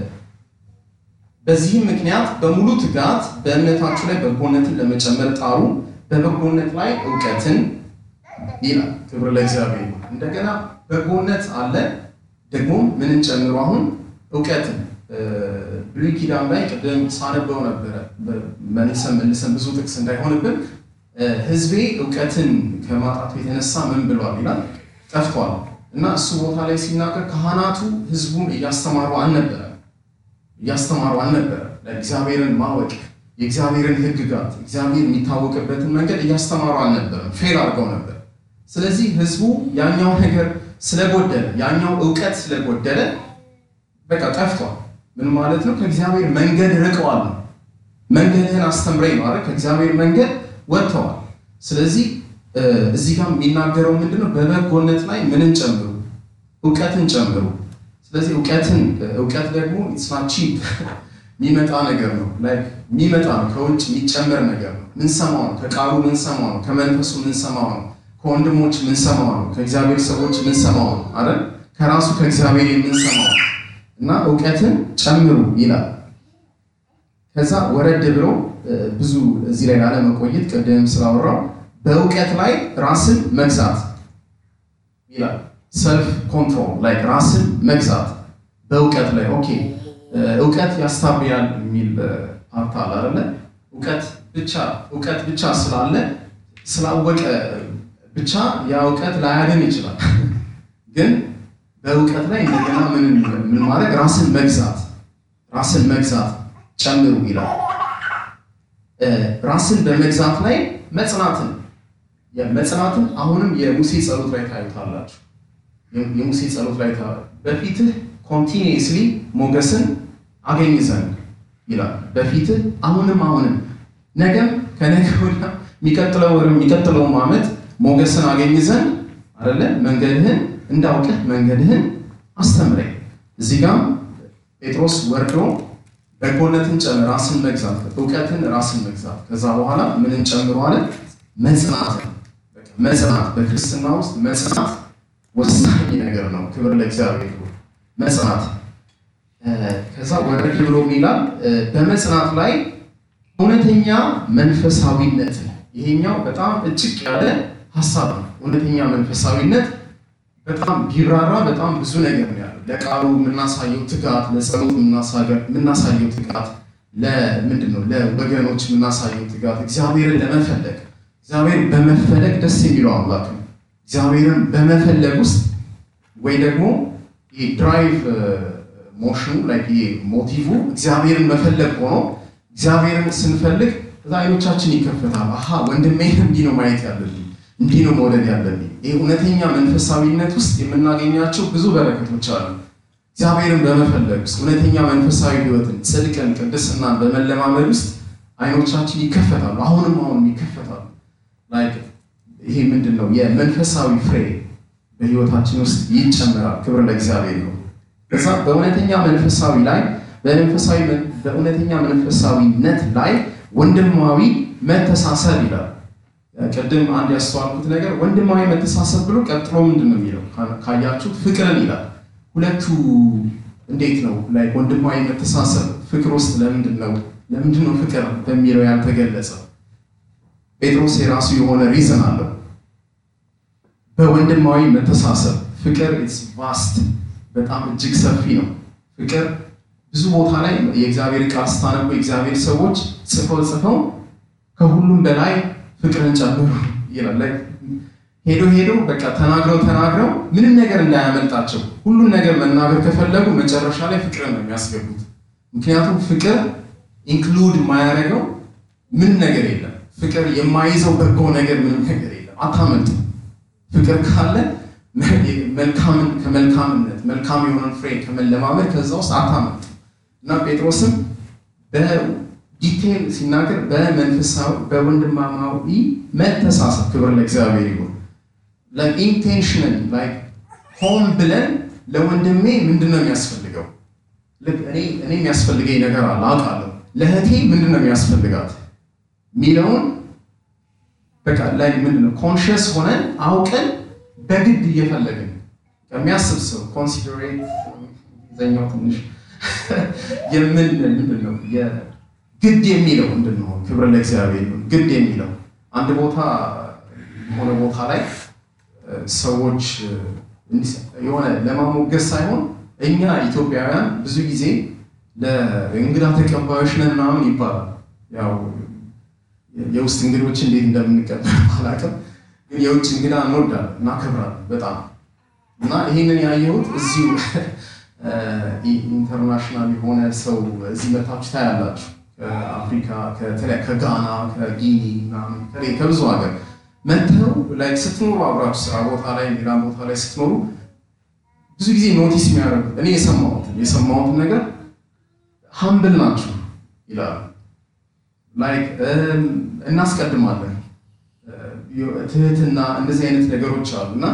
በዚህም ምክንያት በሙሉ ትጋት በእምነታችሁ ላይ በጎነትን ለመጨመር ጣሩ፣ በበጎነት ላይ እውቀትን ይላል። ክብር ለእግዚአብሔር ይሁን። እንደገና በጎነት አለ ደግሞ ምንን ጨምሮ አሁን እውቀትን ብሉይ ኪዳን ላይ ቅድም ሳነበው ነበረ መልሰን መልሰን ብዙ ጥቅስ እንዳይሆንብን ሕዝቤ እውቀትን ከማጣቱ የተነሳ ምን ብሏል ይላል ጠፍቷል። እና እሱ ቦታ ላይ ሲናገር ካህናቱ ሕዝቡን እያስተማሩ አልነበረ እያስተማሩ አልነበረ እግዚአብሔርን ማወቅ የእግዚአብሔርን ሕግጋት እግዚአብሔር የሚታወቅበትን መንገድ እያስተማሩ አልነበረም። ፌል አድርገው ነበር። ስለዚህ ሕዝቡ ያኛው ነገር ስለጎደለ ያኛው እውቀት ስለጎደለ በቃ ጠፍቷል። ምን ማለት ነው? ከእግዚአብሔር መንገድ ርቀዋል ነው። መንገድህን አስተምረኝ ማለት ከእግዚአብሔር መንገድ ወጥተዋል። ስለዚህ እዚህ ጋር የሚናገረው ምንድነው? በበጎነት ላይ ምንን ጨምሩ? እውቀትን ጨምሩ። ስለዚህ እውቀትን እውቀት ደግሞ ኢትስ ናት ቺፕ የሚመጣ ነገር ነው። ላይክ የሚመጣ ነው፣ ከውጭ የሚጨመር ነገር ነው። ምንሰማው ነው፣ ከቃሉ ምንሰማው ነው፣ ከመንፈሱ ምንሰማው ነው፣ ከወንድሞች ምንሰማው ነው፣ ከእግዚአብሔር ሰዎች ምንሰማው ነው አይደል? ከራሱ ከእግዚአብሔር የምንሰማው ነው። እና እውቀትን ጨምሩ ይላል። ከዛ ወረድ ብሎ ብዙ እዚህ ላይ ላለመቆየት ቅድም ስላወራው በእውቀት ላይ ራስን መግዛት ይላል። ሰልፍ ኮንትሮል ላይ ራስን መግዛት በእውቀት ላይ ኦኬ። እውቀት ያስታብያል የሚል ፓርት አለ አይደለ? እውቀት ብቻ እውቀት ብቻ ስላለ ስላወቀ ብቻ ያ እውቀት ላያድን ይችላል። ግን በእውቀት ላይ እንደገና ምን ምን ማድረግ ራስን መግዛት ራስን መግዛት ጨምሩ ይላል። ራስን በመግዛት ላይ መጽናትን መጽናትን አሁንም የሙሴ ጸሎት ላይ ታዩታላችሁ። የሙሴ ጸሎት ላይ በፊትህ ኮንቲኒየስሊ ሞገስን አገኝ ዘንድ ይላል። በፊትህ አሁንም አሁንም ነገም ከነገ ወዲያ የሚቀጥለው ወር የሚቀጥለውም ዓመት ሞገስን አገኝ ዘንድ አይደለ መንገድህን እንዳውቅህ መንገድህን አስተምረኝ። እዚህ ጋም ጴጥሮስ ወርዶ በጎነትን ጨምር፣ ራስን መግዛት፣ እውቀትን ራስን መግዛት። ከዛ በኋላ ምንን ጨምሮ አለ? መጽናትን። መጽናት በክርስትና ውስጥ መጽናት ወሳኝ ነገር ነው። ክብር ለእግዚአብሔር። መጽናት ከዛ ወረድ ብሎ ይላል በመጽናት ላይ እውነተኛ መንፈሳዊነት ነው። ይሄኛው በጣም እጭቅ ያለ ሀሳብ ነው። እውነተኛ መንፈሳዊነት በጣም ቢራራ በጣም ብዙ ነገር ነው ያለው። ለቃሉ የምናሳየው ትጋት፣ ለጸሎት የምናሳየው ትጋት፣ ለምንድን ነው ለወገኖች የምናሳየው ትጋት፣ እግዚአብሔርን ለመፈለግ እግዚአብሔር በመፈለግ ደስ የሚለው አምላክ ነው። እግዚአብሔርን በመፈለግ ውስጥ ወይ ደግሞ ድራይቭ ሞሽኑ ላይ ሞቲቭ እግዚአብሔርን መፈለግ ሆኖ እግዚአብሔርን ስንፈልግ እዛ አይኖቻችን ይከፈታል። አሀ ወንድሜን እንዲህ ነው ማየት ያለብኝ፣ እንዲህ ነው መውደድ ያለብኝ። ይህ እውነተኛ መንፈሳዊነት ውስጥ የምናገኛቸው ብዙ በረከቶች አሉ። እግዚአብሔርን በመፈለግ ውስጥ እውነተኛ መንፈሳዊ ሕይወትን፣ ጽድቅን፣ ቅድስናን በመለማመድ ውስጥ አይኖቻችን ይከፈታሉ። አሁንም አሁንም ይከፈታሉ። ላይክ ይሄ ምንድን ነው የመንፈሳዊ ፍሬ በህይወታችን ውስጥ ይጨመራል። ክብር ለእግዚአብሔር ነው። ከዛ በእውነተኛ መንፈሳዊ ላይ በመንፈሳዊ በእውነተኛ መንፈሳዊነት ላይ ወንድማዊ መተሳሰብ ይላል። ቅድም አንድ ያስተዋልኩት ነገር ወንድማዊ መተሳሰብ ብሎ ቀጥሎ ምንድን ነው የሚለው ካያችሁት ፍቅርን ይላል። ሁለቱ እንዴት ነው ላይ ወንድማዊ መተሳሰብ ፍቅር ውስጥ ለምንድን ነው ለምንድን ነው ፍቅር በሚለው ያልተገለጸው? ጴጥሮስ የራሱ የሆነ ሪዝን አለው። በወንድማዊ መተሳሰብ ፍቅር ኢትስ ቫስት በጣም እጅግ ሰፊ ነው። ፍቅር ብዙ ቦታ ላይ የእግዚአብሔር ቃል ስታነቡ የእግዚአብሔር ሰዎች ጽፈው ጽፈው ከሁሉም በላይ ፍቅርን ጨምሩ ይላል። ሄዶ ሄዶ በቃ ተናግረው ተናግረው ምንም ነገር እንዳያመልጣቸው ሁሉን ነገር መናገር ከፈለጉ መጨረሻ ላይ ፍቅርን ነው የሚያስገቡት። ምክንያቱም ፍቅር ኢንክሉድ የማያደርገው ምንም ነገር የለም። ፍቅር የማይዘው በጎ ነገር ምንም ነገር የለም። አታመልጥም። ፍቅር ካለ መልካምን ከመልካምነት መልካም የሆነን ፍሬ ከመለማመድ ከዛ ውስጥ አታመልጥም እና ጴጥሮስም በዲቴል ሲናገር በመንፈሳዊ በወንድማማዊ መተሳሰብ ክብር ለእግዚአብሔር ይሁን። ኢንቴንሽናል ላይ ሆን ብለን ለወንድሜ ምንድን ነው የሚያስፈልገው? እኔ የሚያስፈልገኝ ነገር አለ አውቃለሁ። ለእህቴ ምንድን ነው የሚያስፈልጋት ሚለውን በቃ ላይ ምንድን ነው ኮንሽስ ሆነን አውቀን በግድ እየፈለግን የሚያስብ ሰው ኮንሲደሬት ዘኛው ትንሽ የምን ምንድን ነው ግድ የሚለው ምንድን ነው? ክብር ለእግዚአብሔር ይሁን። ግድ የሚለው አንድ ቦታ የሆነ ቦታ ላይ ሰዎች የሆነ ለማሞገስ ሳይሆን እኛ ኢትዮጵያውያን ብዙ ጊዜ ለእንግዳ ተቀባዮች ነን ምናምን ይባላል። ያው የውስጥ እንግዶች እንዴት እንደምንቀበል አላውቅም፣ ግን የውጭ እንግዳ እንወዳለን እናከብራለን በጣም እና ይህንን ያየሁት እዚሁ ኢንተርናሽናል የሆነ ሰው እዚህ መታችሁ ታያላችሁ። ከአፍሪካ ከጋና ከጊኒ ከብዙ ሀገር መጥተው ላይ ስትኖሩ አብራችሁ ስራ ቦታ ላይ ሌላ ቦታ ላይ ስትኖሩ ብዙ ጊዜ ኖቲስ የሚያደርጉት እኔ የሰማሁትን የሰማሁትን ነገር ሀምብል ናችሁ ይላሉ። ላይክ እናስቀድማለን ትህትና፣ እንደዚህ አይነት ነገሮች አሉ እና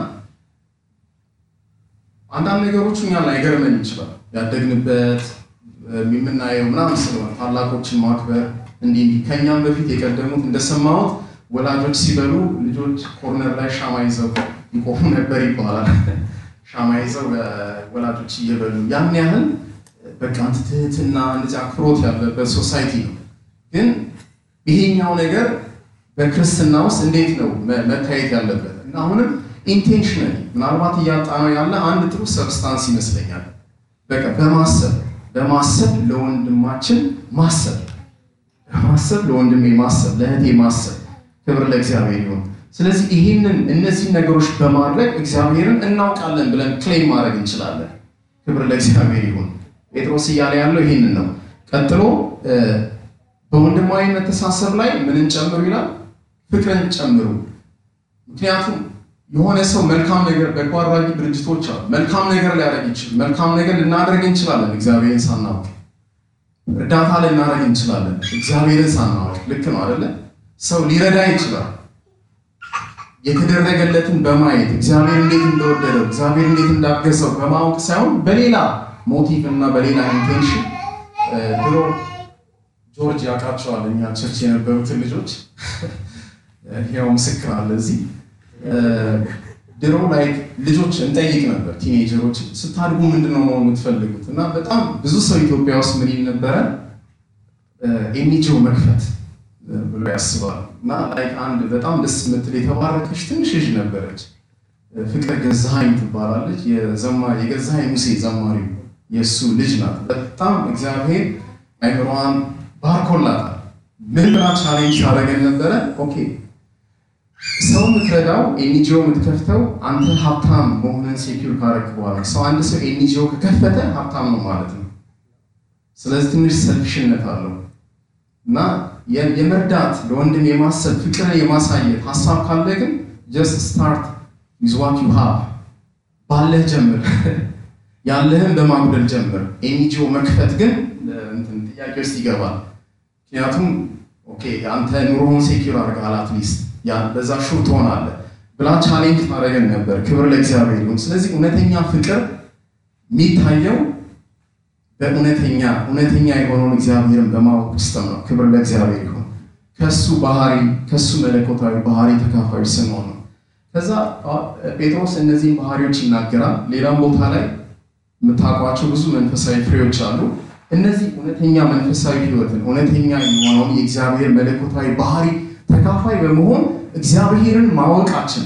አንዳንድ ነገሮቹ እኛን ላይገርመን ይችላል። ያደግንበት የምናየው ምናምን ስለሆነ ታላቆችን ማክበር እንዲህ እንዲህ ከእኛም በፊት የቀደሙት እንደሰማሁት ወላጆች ሲበሉ ልጆች ኮርነር ላይ ሻማ ይዘው ይቆሙ ነበር ይባላል። ሻማ ይዘው ወላጆች እየበሉ ያን ያህል በቃ ትህትና እንደዚህ አክብሮት ያለበት ሶሳይቲ ነው። ግን ይሄኛው ነገር በክርስትና ውስጥ እንዴት ነው መታየት ያለበት? እና አሁንም ኢንቴንሽናሊ ምናልባት እያጣ ነው ያለ አንድ ጥሩ ሰብስታንስ ይመስለኛል። በቃ በማሰብ በማሰብ ለወንድማችን ማሰብ በማሰብ ለወንድሜ ማሰብ ለእህቴ ማሰብ ክብር ለእግዚአብሔር ይሁን። ስለዚህ ይህንን እነዚህን ነገሮች በማድረግ እግዚአብሔርን እናውቃለን ብለን ክሌም ማድረግ እንችላለን። ክብር ለእግዚአብሔር ይሁን። ጴጥሮስ እያለ ያለው ይህንን ነው። ቀጥሎ በወንድማዊ መተሳሰብ ላይ ምንን ጨምሩ ይላል? ፍቅርን ጨምሩ። ምክንያቱም የሆነ ሰው መልካም ነገር በጎ አድራጊ ድርጅቶች አሉ። መልካም ነገር ሊያደርግ ይችላል። መልካም ነገር ልናደርግ እንችላለን እግዚአብሔርን ሳናውቅ። እርዳታ ልናደርግ እንችላለን እግዚአብሔርን ሳናውቅ። ልክ ነው አይደለ? ሰው ሊረዳ ይችላል። የተደረገለትን በማየት እግዚአብሔር እንዴት እንደወደደው እግዚአብሔር እንዴት እንዳገዘው በማወቅ ሳይሆን በሌላ ሞቲቭ እና በሌላ ኢንቴንሽን ድሮ ጆርጅ ያውቃቸዋል እኛ ቸርች የነበሩትን ልጆች ያው ምስክር አለ እዚህ ድሮ ላይ ልጆች እንጠይቅ ነበር ቲኔጀሮች ስታድጉ ምንድን ነው የምትፈልጉት እና በጣም ብዙ ሰው ኢትዮጵያ ውስጥ ምን ይል ነበረ ኤንጂኦ መክፈት ብሎ ያስባል እና ላይ አንድ በጣም ደስ የምትል የተባረከች ትንሽ ልጅ ነበረች ፍቅር ገዛሀኝ ትባላለች የገዛሀኝ ሙሴ ዘማሪው የእሱ ልጅ ናት በጣም እግዚአብሔር አይምሯን ባርኮላታል ምን ብላ ቻሌንጅ ታደረገን ነበረ ኦኬ ሰው የምትረዳው ኤንጂኦ የምትከፍተው አንተ ሀብታም መሆንን ሴኪር ካረክ በኋላ ሰው አንድ ሰው ኤንጂኦ ከከፈተ ሀብታም ነው ማለት ነው ስለዚህ ትንሽ ሰልፍሽነት አለው እና የመርዳት ለወንድም የማሰብ ፍቅርን የማሳየት ሀሳብ ካለ ግን ጀስት ስታርት ዊዝ ዋት ዩ ሃቭ ባለህ ጀምር ያለህን በማጉደል ጀምር ኤንጂኦ መክፈት ግን ጥያቄ ውስጥ ይገባል ምክንያቱም ኦኬ አንተ ኑሮውን ሴኪር አድርገሃል አትሊስት በዛ ሹር ትሆናለህ ብላ ቻሌንጅ ታደረገን ነበር ክብር ለእግዚአብሔር ይሁን ስለዚህ እውነተኛ ፍቅር የሚታየው በእውነተኛ እውነተኛ የሆነውን እግዚአብሔርን በማወቅ ውስጥ ነው ክብር ለእግዚአብሔር ይሁን ከሱ ባህሪ ከሱ መለኮታዊ ባህሪ ተካፋዮች ስንሆን ነው ከዛ ጴጥሮስ እነዚህን ባህሪዎች ይናገራል ሌላም ቦታ ላይ የምታውቋቸው ብዙ መንፈሳዊ ፍሬዎች አሉ እነዚህ እውነተኛ መንፈሳዊ ህይወትን እውነተኛ የሆነውን የእግዚአብሔር መለኮታዊ ባህሪ ተካፋይ በመሆን እግዚአብሔርን ማወቃችን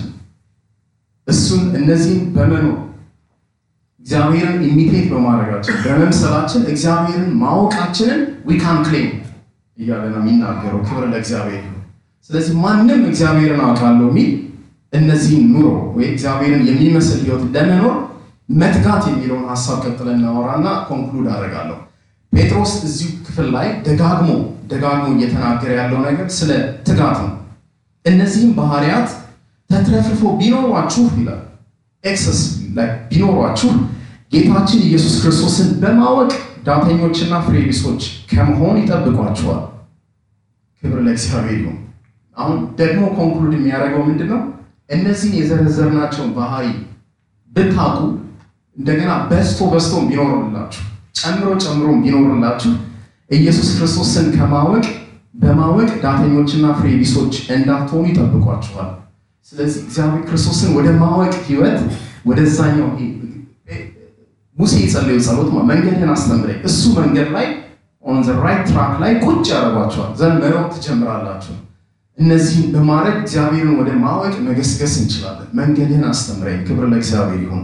እሱን እነዚህን በመኖር እግዚአብሔርን ኢሚቴት በማድረጋችን በመምሰላችን እግዚአብሔርን ማወቃችንን ዊካን ክሌም እያለ ነው የሚናገረው ክብር ለእግዚአብሔር ይሁን ስለዚህ ማንም እግዚአብሔርን አውቃለሁ የሚል እነዚህን ኑሮ ወይ እግዚአብሔርን የሚመስል ህይወት ለመኖር መትጋት የሚለውን ሀሳብ ቀጥለን እናወራና ኮንክሉድ አደርጋለሁ ጴጥሮስ እዚሁ ክፍል ላይ ደጋግሞ ደጋግሞ እየተናገረ ያለው ነገር ስለ ትጋት ነው እነዚህም ባህሪያት ተትረፍርፎ ቢኖሯችሁ ይላል ኤክሰስ ቢኖሯችሁ ጌታችን ኢየሱስ ክርስቶስን በማወቅ ዳተኞችና ፍሬቢሶች ከመሆን ይጠብቋቸዋል ክብር ለእግዚአብሔር ይሁን አሁን ደግሞ ኮንክሉድ የሚያደርገው ምንድን ነው እነዚህን የዘረዘርናቸውን ባህሪ ብታቁ እንደገና በስቶ በስቶም ቢኖርላችሁ ጨምሮ ጨምሮ ቢኖርላችሁ ኢየሱስ ክርስቶስን ከማወቅ በማወቅ ዳተኞችና ፍሬ ቢሶች እንዳትሆኑ ይጠብቋችኋል ስለዚህ እግዚአብሔር ክርስቶስን ወደ ማወቅ ህይወት ወደዛኛው ሙሴ የጸለዩ ጸሎት መንገድን አስተምረኝ እሱ መንገድ ላይ ኦን ዘ ራይት ትራክ ላይ ቁጭ ያደርጓቸዋል ዘንድ መሮጥ ትጀምራላችሁ እነዚህን በማድረግ እግዚአብሔርን ወደ ማወቅ መገስገስ እንችላለን መንገድህን አስተምረኝ ክብር ለእግዚአብሔር ይሁን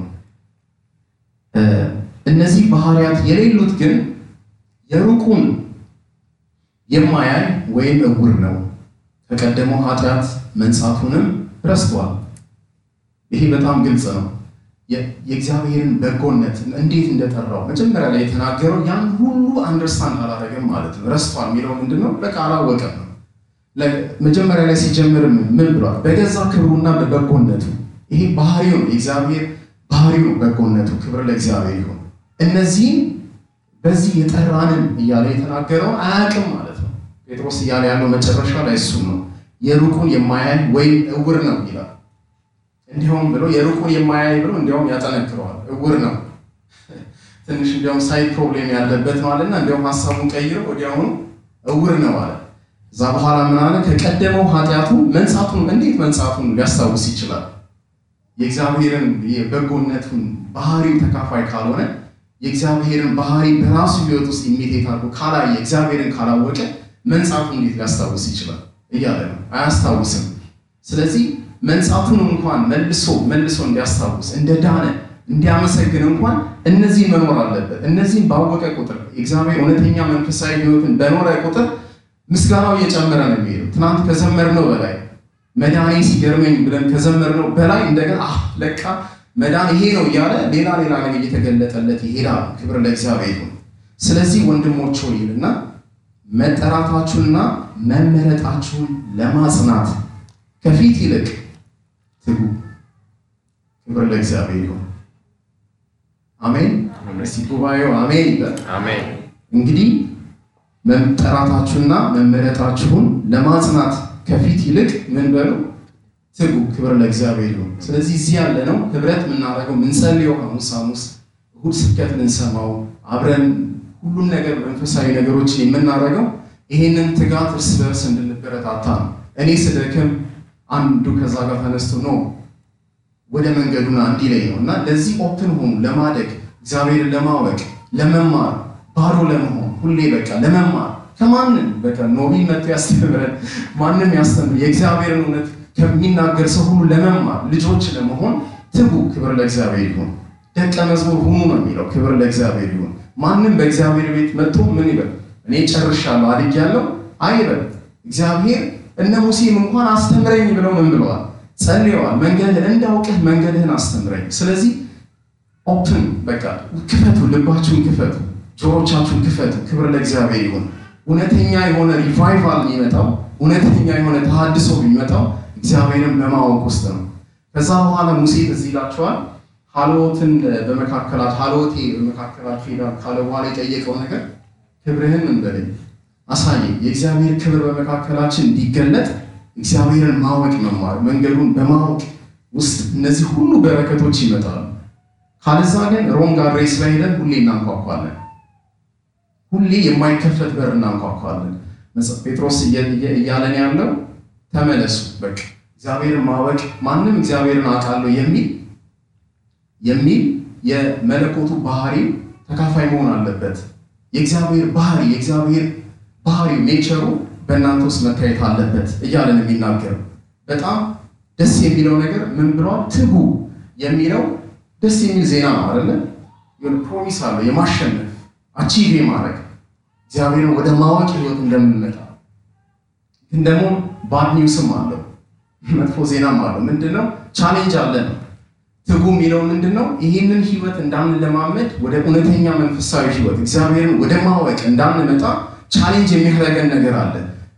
እነዚህ ባህሪያት የሌሉት ግን የሩቁን የማያይ ወይም እውር ነው ከቀደመው ኃጢአት መንጻቱንም ረስቷል ይሄ በጣም ግልጽ ነው የእግዚአብሔርን በጎነት እንዴት እንደጠራው መጀመሪያ ላይ የተናገረው ያን ሁሉ አንደርስታንድ አላደረገም ማለት ነው ረስቷል የሚለው ምንድን ነው በቃ አላወቀም ነው መጀመሪያ ላይ ሲጀምር ምን ብሏል በገዛ ክብሩና በበጎነቱ ይሄ ባህሪው ነው የእግዚአብሔር ባህሪው ነው በጎነቱ ክብር ለእግዚአብሔር ይሁን እነዚህም በዚህ የጠራንን እያለ የተናገረውን አያውቅም ማለት ነው። ጴጥሮስ እያለ ያለው መጨረሻ ላይ እሱም ነው። የሩቁን የማያይ ወይም እውር ነው ይላል። እንዲሁም ብሎ የሩቁን የማያይ ብሎ እንዲያውም ያጠነክረዋል። እውር ነው ትንሽ እንዲያውም ሳይድ ፕሮብሌም ያለበት ነው አለና እንዲያውም ሀሳቡን ቀይሮ ወዲያውኑ እውር ነው አለ። እዛ በኋላ ምን አለ? ከቀደመው ኃጢአቱ መንጻቱን እንዴት መንጻቱን ሊያስታውስ ይችላል? የእግዚአብሔርን የበጎነቱን ባህሪው ተካፋይ ካልሆነ የእግዚአብሔርን ባህሪ በራሱ ሕይወት ውስጥ ኢሚቴት አድርጎ ካላየ እግዚአብሔርን ካላወቀ መንጻቱን እንዴት ሊያስታውስ ይችላል እያለ ነው። አያስታውስም። ስለዚህ መንጻቱን እንኳን መልሶ መልሶ እንዲያስታውስ እንደ ዳነ እንዲያመሰግን እንኳን እነዚህን መኖር አለበት። እነዚህን ባወቀ ቁጥር የእግዚአብሔር እውነተኛ መንፈሳዊ ሕይወትን በኖረ ቁጥር ምስጋናው እየጨመረ ነው የሚሄደው። ትናንት ከዘመርነው በላይ መድኃኔ ሲገርመኝ ብለን ከዘመርነው በላይ እንደገና አህ ለካ መዳን ይሄ ነው እያለ ሌላ ሌላ ነገር እየተገለጠለት ይሄዳል። ክብር ለእግዚአብሔር ይሁን። ስለዚህ ወንድሞች ሆይ ይልና መጠራታችሁንና መመረጣችሁን ለማጽናት ከፊት ይልቅ ትጉ። ክብር ለእግዚአብሔር ይሁን። አሜን። እስቲ ጉባኤው አሜን ይበል። አሜን። እንግዲህ መጠራታችሁና መመረጣችሁን ለማጽናት ከፊት ይልቅ ምን በሉ ትጉ። ክብር ለእግዚአብሔር ይሁን። ስለዚህ እዚህ ያለ ነው ህብረት የምናደርገው የምንጸልየው ሐሙስ ሐሙስ እሁድ ስብከት የምንሰማው አብረን ሁሉም ነገር መንፈሳዊ ነገሮችን የምናደርገው ይሄንን ትጋት እርስ በርስ እንድንበረታታ ነው። እኔ ስደክም አንዱ ከዛ ጋር ተነስቶ ነው ወደ መንገዱና እንዲለኝ ነው እና ለዚህ ኦፕን ሆኑ ለማደግ እግዚአብሔርን ለማወቅ ለመማር ባዶ ለመሆን ሁሌ በቃ ለመማር ከማንም በቃ ኖቢል መጥቶ ያስተምረን ማንም ያስተምር የእግዚአብሔርን እውነት ከሚናገር ሰው ሁሉ ለመማር ልጆች ለመሆን ትጉ። ክብር ለእግዚአብሔር ይሁን። ደቀ መዝሙር ሁኑ ነው የሚለው። ክብር ለእግዚአብሔር ይሁን። ማንም በእግዚአብሔር ቤት መጥቶ ምን ይበል እኔ ጨርሻለሁ አድጌያለሁ አይበል። እግዚአብሔር እነ ሙሴም እንኳን አስተምረኝ ብለው ምን ብለዋል? ጸልየዋል። መንገድህን እንዳውቅህ መንገድህን አስተምረኝ። ስለዚህ ኦፕን በቃ ክፈቱ፣ ልባችሁን ክፈቱ፣ ጆሮቻችሁን ክፈቱ። ክብር ለእግዚአብሔር ይሁን። እውነተኛ የሆነ ሪቫይቫል የሚመጣው እውነተኛ የሆነ ተሃድሶ የሚመጣው እግዚአብሔርን በማወቅ ውስጥ ነው። ከዛ በኋላ ሙሴ ትዝ ይላችኋል ሀልዎትን በመካከላችሁ ሀልዎቴ በመካከላችሁ ሄዳል ካለ በኋላ የጠየቀው ነገር ክብርህን እንበለኝ አሳየኝ። የእግዚአብሔር ክብር በመካከላችን እንዲገለጥ እግዚአብሔርን ማወቅ መማር፣ መንገዱን በማወቅ ውስጥ እነዚህ ሁሉ በረከቶች ይመጣሉ። ካለዛ ግን ሮንግ አድሬስ ላይ ሄደን ሁሌ እናንኳኳለን። ሁሌ የማይከፈት በር እናንኳኳለን። ጴጥሮስ እያለን ያለው ተመለሱ፣ በቃ እግዚአብሔርን ማወቅ ማንም እግዚአብሔርን አውቃለሁ የሚል የሚል የመለኮቱ ባህሪ ተካፋይ መሆን አለበት። የእግዚአብሔር ባህሪ የእግዚአብሔር ባህሪው ኔቸሩ በእናንተ ውስጥ መታየት አለበት እያለን የሚናገር በጣም ደስ የሚለው ነገር ምን ብለዋል? ትጉ የሚለው ደስ የሚል ዜና ነው አይደለ? የሆነ ፕሮሚስ አለው የማሸነፍ አቺቭ የማድረግ እግዚአብሔርን ወደ ማወቅ ህይወት እንደምንመጣ ግን ደግሞ ባድ ኒውስም አለው መጥፎ ዜናም አለው። ምንድነው? ቻሌንጅ አለ ነው። ትጉ የሚለው ምንድን ነው? ይህንን ህይወት እንዳንለማመድ ወደ እውነተኛ መንፈሳዊ ህይወት እግዚአብሔርን ወደ ማወቅ እንዳንመጣ ቻሌንጅ የሚያደርገን ነገር አለ።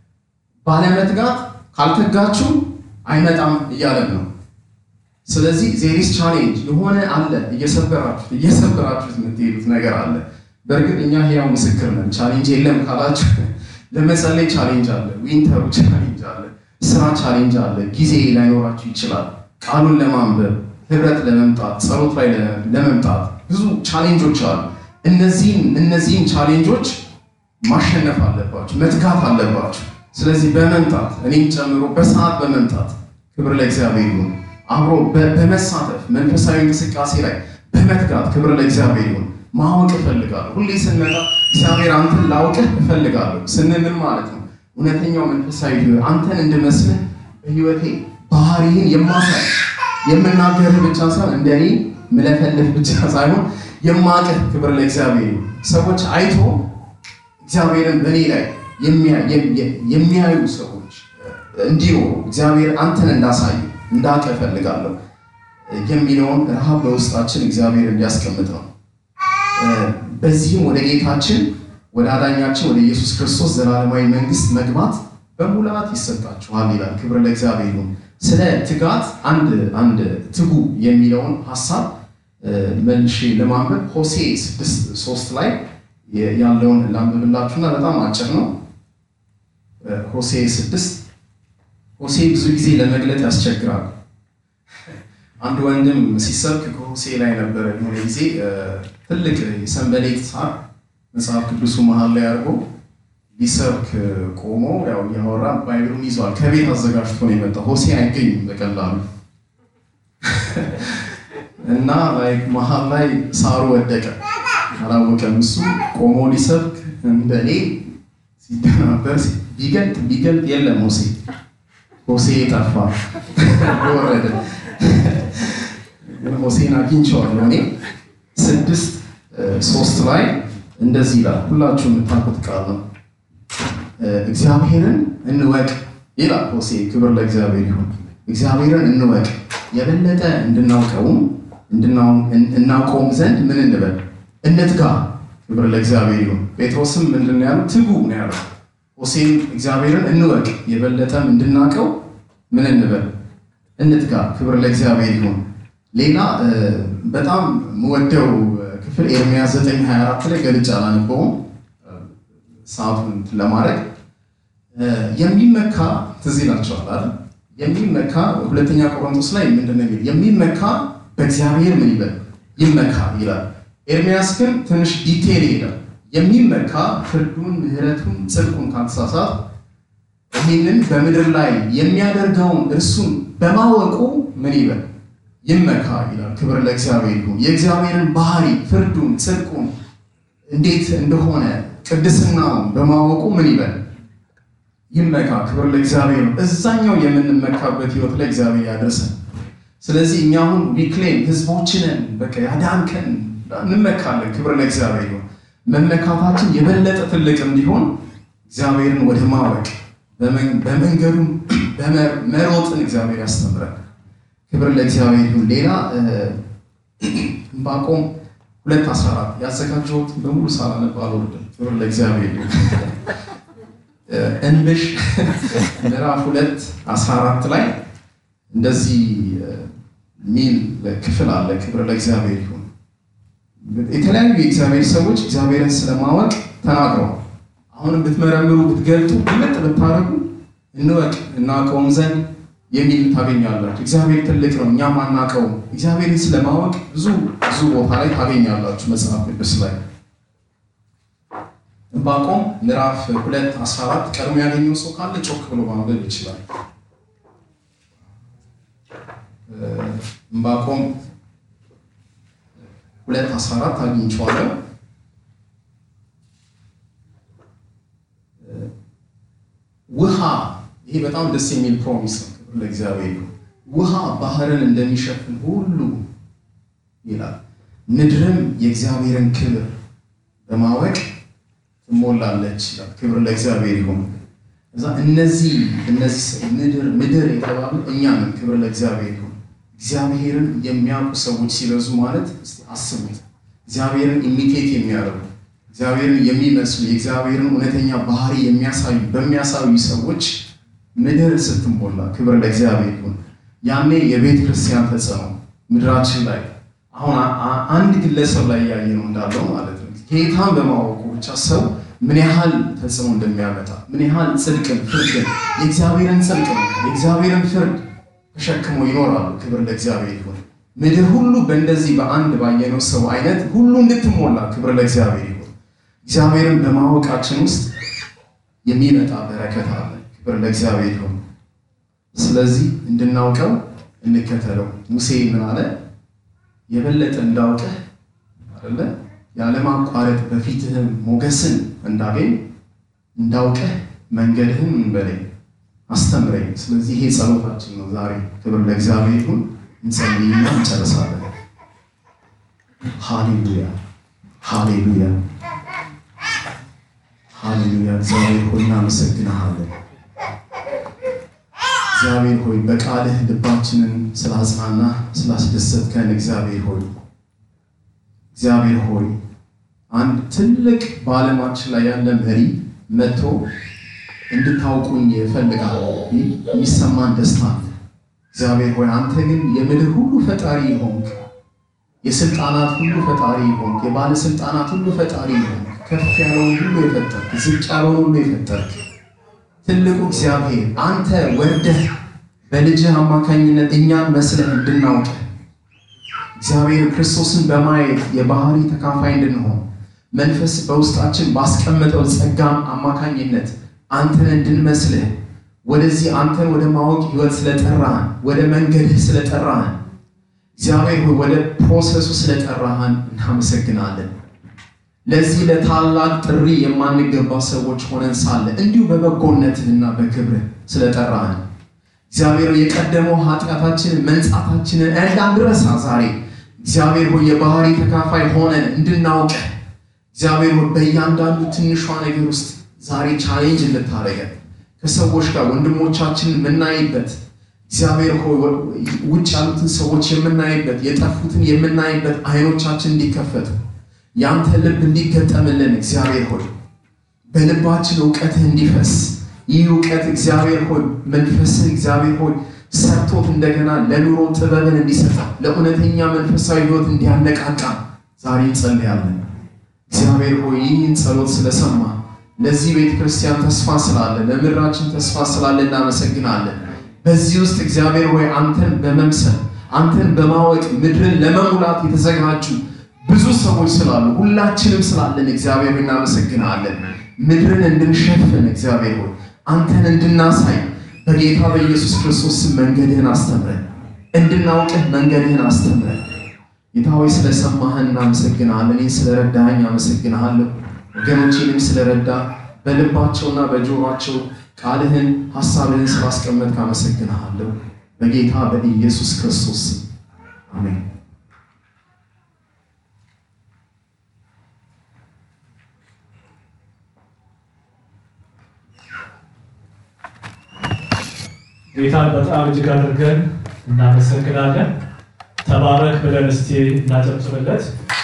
ባለመትጋት ካልተጋችሁ አይመጣም እያለን ነው። ስለዚህ ዜሪስ ቻሌንጅ የሆነ አለ፣ እየሰበራችሁት እየሰበራችሁት የምትሄዱት ነገር አለ። በእርግጥ እኛ ህያው ምስክር ነን። ቻሌንጅ የለም ካላችሁ ለመጸለይ ቻሌንጅ አለ፣ ዊንተሩ ቻሌንጅ አለ፣ ስራ ቻሌንጅ አለ። ጊዜ ላይኖራችሁ ይችላል። ቃሉን ለማንበብ ህብረት ለመምጣት ጸሎት ላይ ለመምጣት ብዙ ቻሌንጆች አሉ። እነዚህን እነዚህን ቻሌንጆች ማሸነፍ አለባችሁ፣ መትጋት አለባችሁ። ስለዚህ በመምጣት እኔም ጨምሮ በሰዓት በመምጣት ክብር ለእግዚአብሔር ይሁን። አብሮ በመሳተፍ መንፈሳዊ እንቅስቃሴ ላይ በመትጋት ክብር ለእግዚአብሔር ይሁን። ማወቅ እፈልጋለሁ። ሁሌ ስንመጣ እግዚአብሔር አንተን ላውቅህ እፈልጋለሁ ስንምን ማለት ነው እውነተኛው መንፈሳዊ ህይወት አንተን እንድመስልህ በህይወቴ ባህሪህን የማሳይ የምናገርህ ብቻ ሳይሆን እንደኔ ምለፈልፍ ብቻ ሳይሆን የማቅህ ክብር ለእግዚአብሔር ይሁን። ሰዎች አይቶ እግዚአብሔርን በእኔ ላይ የሚያዩ ሰዎች እንዲኖሩ እግዚአብሔር አንተን እንዳሳይ እንዳቀ እፈልጋለሁ የሚለውን ረሃብ በውስጣችን እግዚአብሔር እንዲያስቀምጥ ነው። በዚህም ወደ ጌታችን ወደ አዳኛችን ወደ ኢየሱስ ክርስቶስ ዘላለማዊ መንግስት መግባት በሙላት ይሰጣችኋል ይላል። ክብር ለእግዚአብሔር ይሁን። ስለ ትጋት አንድ አንድ ትጉ የሚለውን ሀሳብ መልሼ ለማንበብ ሆሴ ስድስት ሶስት ላይ ያለውን ላንብብላችሁና በጣም አጭር ነው። ሆሴ ስድስት ሆሴ ብዙ ጊዜ ለመግለጥ ያስቸግራል። አንድ ወንድም ሲሰብክ ከሆሴ ላይ ነበረ የሆነ ጊዜ ትልቅ የሰንበሌጥ ሳር መጽሐፍ ቅዱሱ መሀል ላይ አድርጎ ሊሰብክ ቆሞ ያው እያወራ ባይብሉን ይዟል። ከቤት አዘጋጅቶ ነው የመጣው። ሆሴ አይገኝም በቀላሉ እና ላይክ መሀል ላይ ሳሩ ወደቀ። አላወቀም። እሱ ቆሞ ሊሰብክ እንደ እኔ ሲደናበር ቢገልጥ ቢገልጥ የለም ሆሴ ሆሴ ጠፋ ወረደ። ሆሴን አግኝቼዋለሁ እኔ ስድስት ሶስት ላይ እንደዚህ ይላል። ሁላችሁ የምታውቁት ቃል ነው። እግዚአብሔርን እንወቅ ይላል ሆሴ። ክብር ለእግዚአብሔር ይሁን። እግዚአብሔርን እንወቅ የበለጠ እንድናውቀውም እናውቀውም ዘንድ ምን እንበል እንትጋ። ክብር ለእግዚአብሔር ይሁን። ጴጥሮስም ምንድን ነው ያለው? ትጉ ነው ያለው። ሆሴም እግዚአብሔርን እንወቅ የበለጠም እንድናውቀው ምን እንበል እንትጋ። ክብር ለእግዚአብሔር ይሁን። ሌላ በጣም የምወደው ክፍል ኤርምያስ 9:24 ላይ ገልጬ አላነበውም ሰዓቱን ለማድረግ የሚመካ ትዝ ይላቸዋል አይደል? የሚመካ ሁለተኛ ቆሮንቶስ ላይ ምንድን ነው የሚመካ በእግዚአብሔር ምን ይበል ይመካ ይላል። ኤርሚያስ ግን ትንሽ ዲቴል ይሄዳል። የሚመካ ፍርዱን፣ ምሕረቱን፣ ጽድቁን ካልተሳሳት ይህንን በምድር ላይ የሚያደርገውን እርሱን በማወቁ ምን ይበል ይመካ ይላል። ክብር ለእግዚአብሔር ይሁን። የእግዚአብሔርን ባህሪ፣ ፍርዱን፣ ጽድቁን እንዴት እንደሆነ ቅድስናውን በማወቁ ምን ይበል ይመካ። ክብር ለእግዚአብሔር ነው። እዛኛው የምንመካበት ህይወት ላይ እግዚአብሔር ያደርሰን። ስለዚህ እኛ አሁን ዊክሌም ህዝቦችንን በቃ ያዳንከን እንመካለን። ክብር ለእግዚአብሔር ነው። መመካታችን የበለጠ ትልቅ እንዲሆን እግዚአብሔርን ወደ ማወቅ በመንገዱም መሮጥን እግዚአብሔር ያስተምረን። ክብር ለእግዚአብሔር ይሁን። ሌላ ዕንባቆም ሁለት አስራ አራት ያዘጋጀሁት በሙሉ ሳላነብ አልወርድም። ክብር ለእግዚአብሔር ይሁን። እንብሽ ምዕራፍ ሁለት አስራ አራት ላይ እንደዚህ ሚል ክፍል አለ። ክብር ለእግዚአብሔር ይሁን። የተለያዩ የእግዚአብሔር ሰዎች እግዚአብሔርን ስለማወቅ ተናግረዋል። አሁንም ብትመረምሩ ብትገልጡ ግልጥ ብታደርጉ እንወቅ እናውቀውም ዘንድ የሚል ታገኛላችሁ። እግዚአብሔር ትልቅ ነው፣ እኛም አናውቀውም። እግዚአብሔርን ስለማወቅ ብዙ ብዙ ቦታ ላይ ታገኛላችሁ መጽሐፍ ቅዱስ ላይ ዕንባቆም ምዕራፍ ሁለት አስራ አራት ቀድሞ ያገኘው ሰው ካለ ጮክ ብሎ ማንበብ ይችላል። ዕንባቆም ሁለት አስራ አራት አግኝቼዋለሁ። ውሃ ይሄ በጣም ደስ የሚል ፕሮሚስ ነው። ለእግዚአብሔር ውሃ ባህርን እንደሚሸፍን ሁሉ ይላል፣ ምድርም የእግዚአብሔርን ክብር በማወቅ ትሞላለች ይላል። ክብር ለእግዚአብሔር ይሁን። እዛ እነዚህ እነዚህ ምድር ምድር የተባሉ እኛ ነን። ክብር ለእግዚአብሔር ይሁን። እግዚአብሔርን የሚያውቁ ሰዎች ሲበዙ ማለት እስቲ አስቡት። እግዚአብሔርን ኢሚቴት የሚያደርጉ እግዚአብሔርን የሚመስሉ የእግዚአብሔርን እውነተኛ ባህሪ የሚያሳዩ በሚያሳዩ ሰዎች ምድር ስትሞላ፣ ክብር ለእግዚአብሔር ይሁን። ያኔ የቤተ ክርስቲያን ተጽዕኖ ምድራችን ላይ አሁን አንድ ግለሰብ ላይ ያየ ነው እንዳለው ማለት ነው ጌታን በማወቁ ብቻ ሰው ምን ያህል ተጽዕኖ እንደሚያመጣ ምን ያህል ጽድቅን፣ ፍርድን የእግዚአብሔርን ጽድቅ ነው የእግዚአብሔርን ፍርድ ተሸክሞ ይኖራሉ። ክብር ለእግዚአብሔር ይሁን። ምድር ሁሉ በእንደዚህ በአንድ ባየነው ሰው አይነት ሁሉ እንድትሞላ ክብር ለእግዚአብሔር ይሁን። እግዚአብሔርን በማወቃችን ውስጥ የሚመጣ በረከት አለ። ክብር ለእግዚአብሔር ይሁን። ስለዚህ እንድናውቀው እንከተለው። ሙሴ ምን አለ? የበለጠ እንዳውቅህ አይደለ ያለማቋረጥ በፊትህም ሞገስን እንዳገኝ እንዳውቅህ መንገድህን እንበለኝ አስተምረኝ። ስለዚህ ይሄ ጸሎታችን ነው ዛሬ። ክብር ለእግዚአብሔር ይሁን። እንጸልይና እንጨርሳለን። ሃሌሉያ ሃሌሉያ ሃሌሉያ። እግዚአብሔር ሆይ እናመሰግንሃለን። እግዚአብሔር ሆይ በቃልህ ልባችንን ስላጽናና ስላስደሰትከን እግዚአብሔር ሆይ እግዚአብሔር ሆይ አንድ ትልቅ በዓለማችን ላይ ያለ መሪ መጥቶ እንድታውቁኝ እፈልጋለሁ የሚሰማን ደስታ አለ። እግዚአብሔር ሆይ አንተ ግን የምድር ሁሉ ፈጣሪ ሆንክ፣ የስልጣናት ሁሉ ፈጣሪ ሆንክ፣ የባለስልጣናት ሁሉ ፈጣሪ ሆንክ። ከፍ ያለውን ሁሉ የፈጠርክ፣ ዝቅ ያለውን ሁሉ የፈጠርክ ትልቁ እግዚአብሔር አንተ ወርደህ በልጅህ አማካኝነት እኛን መስለህ እንድናውቅ እግዚአብሔር ክርስቶስን በማየት የባህሪ ተካፋይ እንድንሆን መንፈስ በውስጣችን ባስቀመጠው ጸጋም አማካኝነት አንተን እንድንመስልህ ወደዚህ አንተን ወደ ማወቅ ህይወት ስለጠራህን ወደ መንገድህ ስለጠራህን እግዚአብሔር ሆይ ወደ ፕሮሰሱ ስለጠራህን እናመሰግናለን። ለዚህ ለታላቅ ጥሪ የማንገባ ሰዎች ሆነን ሳለ እንዲሁ በበጎነትህና በክብርህ ስለጠራህን እግዚአብሔር የቀደመው ኃጢአታችንን መንጻታችንን እንዳንረሳ ዛሬ እግዚአብሔር ሆይ የባህሪ ተካፋይ ሆነን እንድናውቅ እግዚአብሔር ሆይ በእያንዳንዱ ትንሿ ነገር ውስጥ ዛሬ ቻሌንጅ እንድታደርገን ከሰዎች ጋር ወንድሞቻችንን የምናይበት እግዚአብሔር ሆይ ውጭ ያሉትን ሰዎች የምናይበት የጠፉትን የምናይበት አይኖቻችን እንዲከፈቱ ያንተ ልብ እንዲገጠምልን እግዚአብሔር ሆይ በልባችን እውቀትህ እንዲፈስ ይህ እውቀት እግዚአብሔር ሆይ መንፈስህ እግዚአብሔር ሆይ ሰርቶት እንደገና ለኑሮ ጥበብን እንዲሰጣ ለእውነተኛ መንፈሳዊ ሕይወት እንዲያነቃቃ ዛሬ እንጸልያለን። እግዚአብሔር ሆይ ይህን ጸሎት ስለሰማ ለዚህ ቤተ ክርስቲያን ተስፋ ስላለ ለምድራችን ተስፋ ስላለ እናመሰግናለን። በዚህ ውስጥ እግዚአብሔር ሆይ አንተን በመምሰል አንተን በማወቅ ምድርን ለመሙላት የተዘጋጁ ብዙ ሰዎች ስላሉ ሁላችንም ስላለን እግዚአብሔር ሆይ እናመሰግናለን። ምድርን እንድንሸፍን እግዚአብሔር ሆይ አንተን እንድናሳይ በጌታ በኢየሱስ ክርስቶስ ስም መንገድህን አስተምረን፣ እንድናውቅህ መንገድህን አስተምረን። ጌታ ሆይ ስለሰማህን እናመሰግናለን። እኔን ስለረዳኸኝ አመሰግንሃለሁ። ወገኖቼንም ስለረዳ በልባቸውና በጆሯቸው ቃልህን ሐሳብህን ስላስቀመጥክ አመሰግንሃለሁ። በጌታ በኢየሱስ ክርስቶስ ስም አሜን። ጌታን በጣም እጅግ አድርገን እናመሰግናለን። ተባረክ ብለን እስቲ እናጨብጭብለት።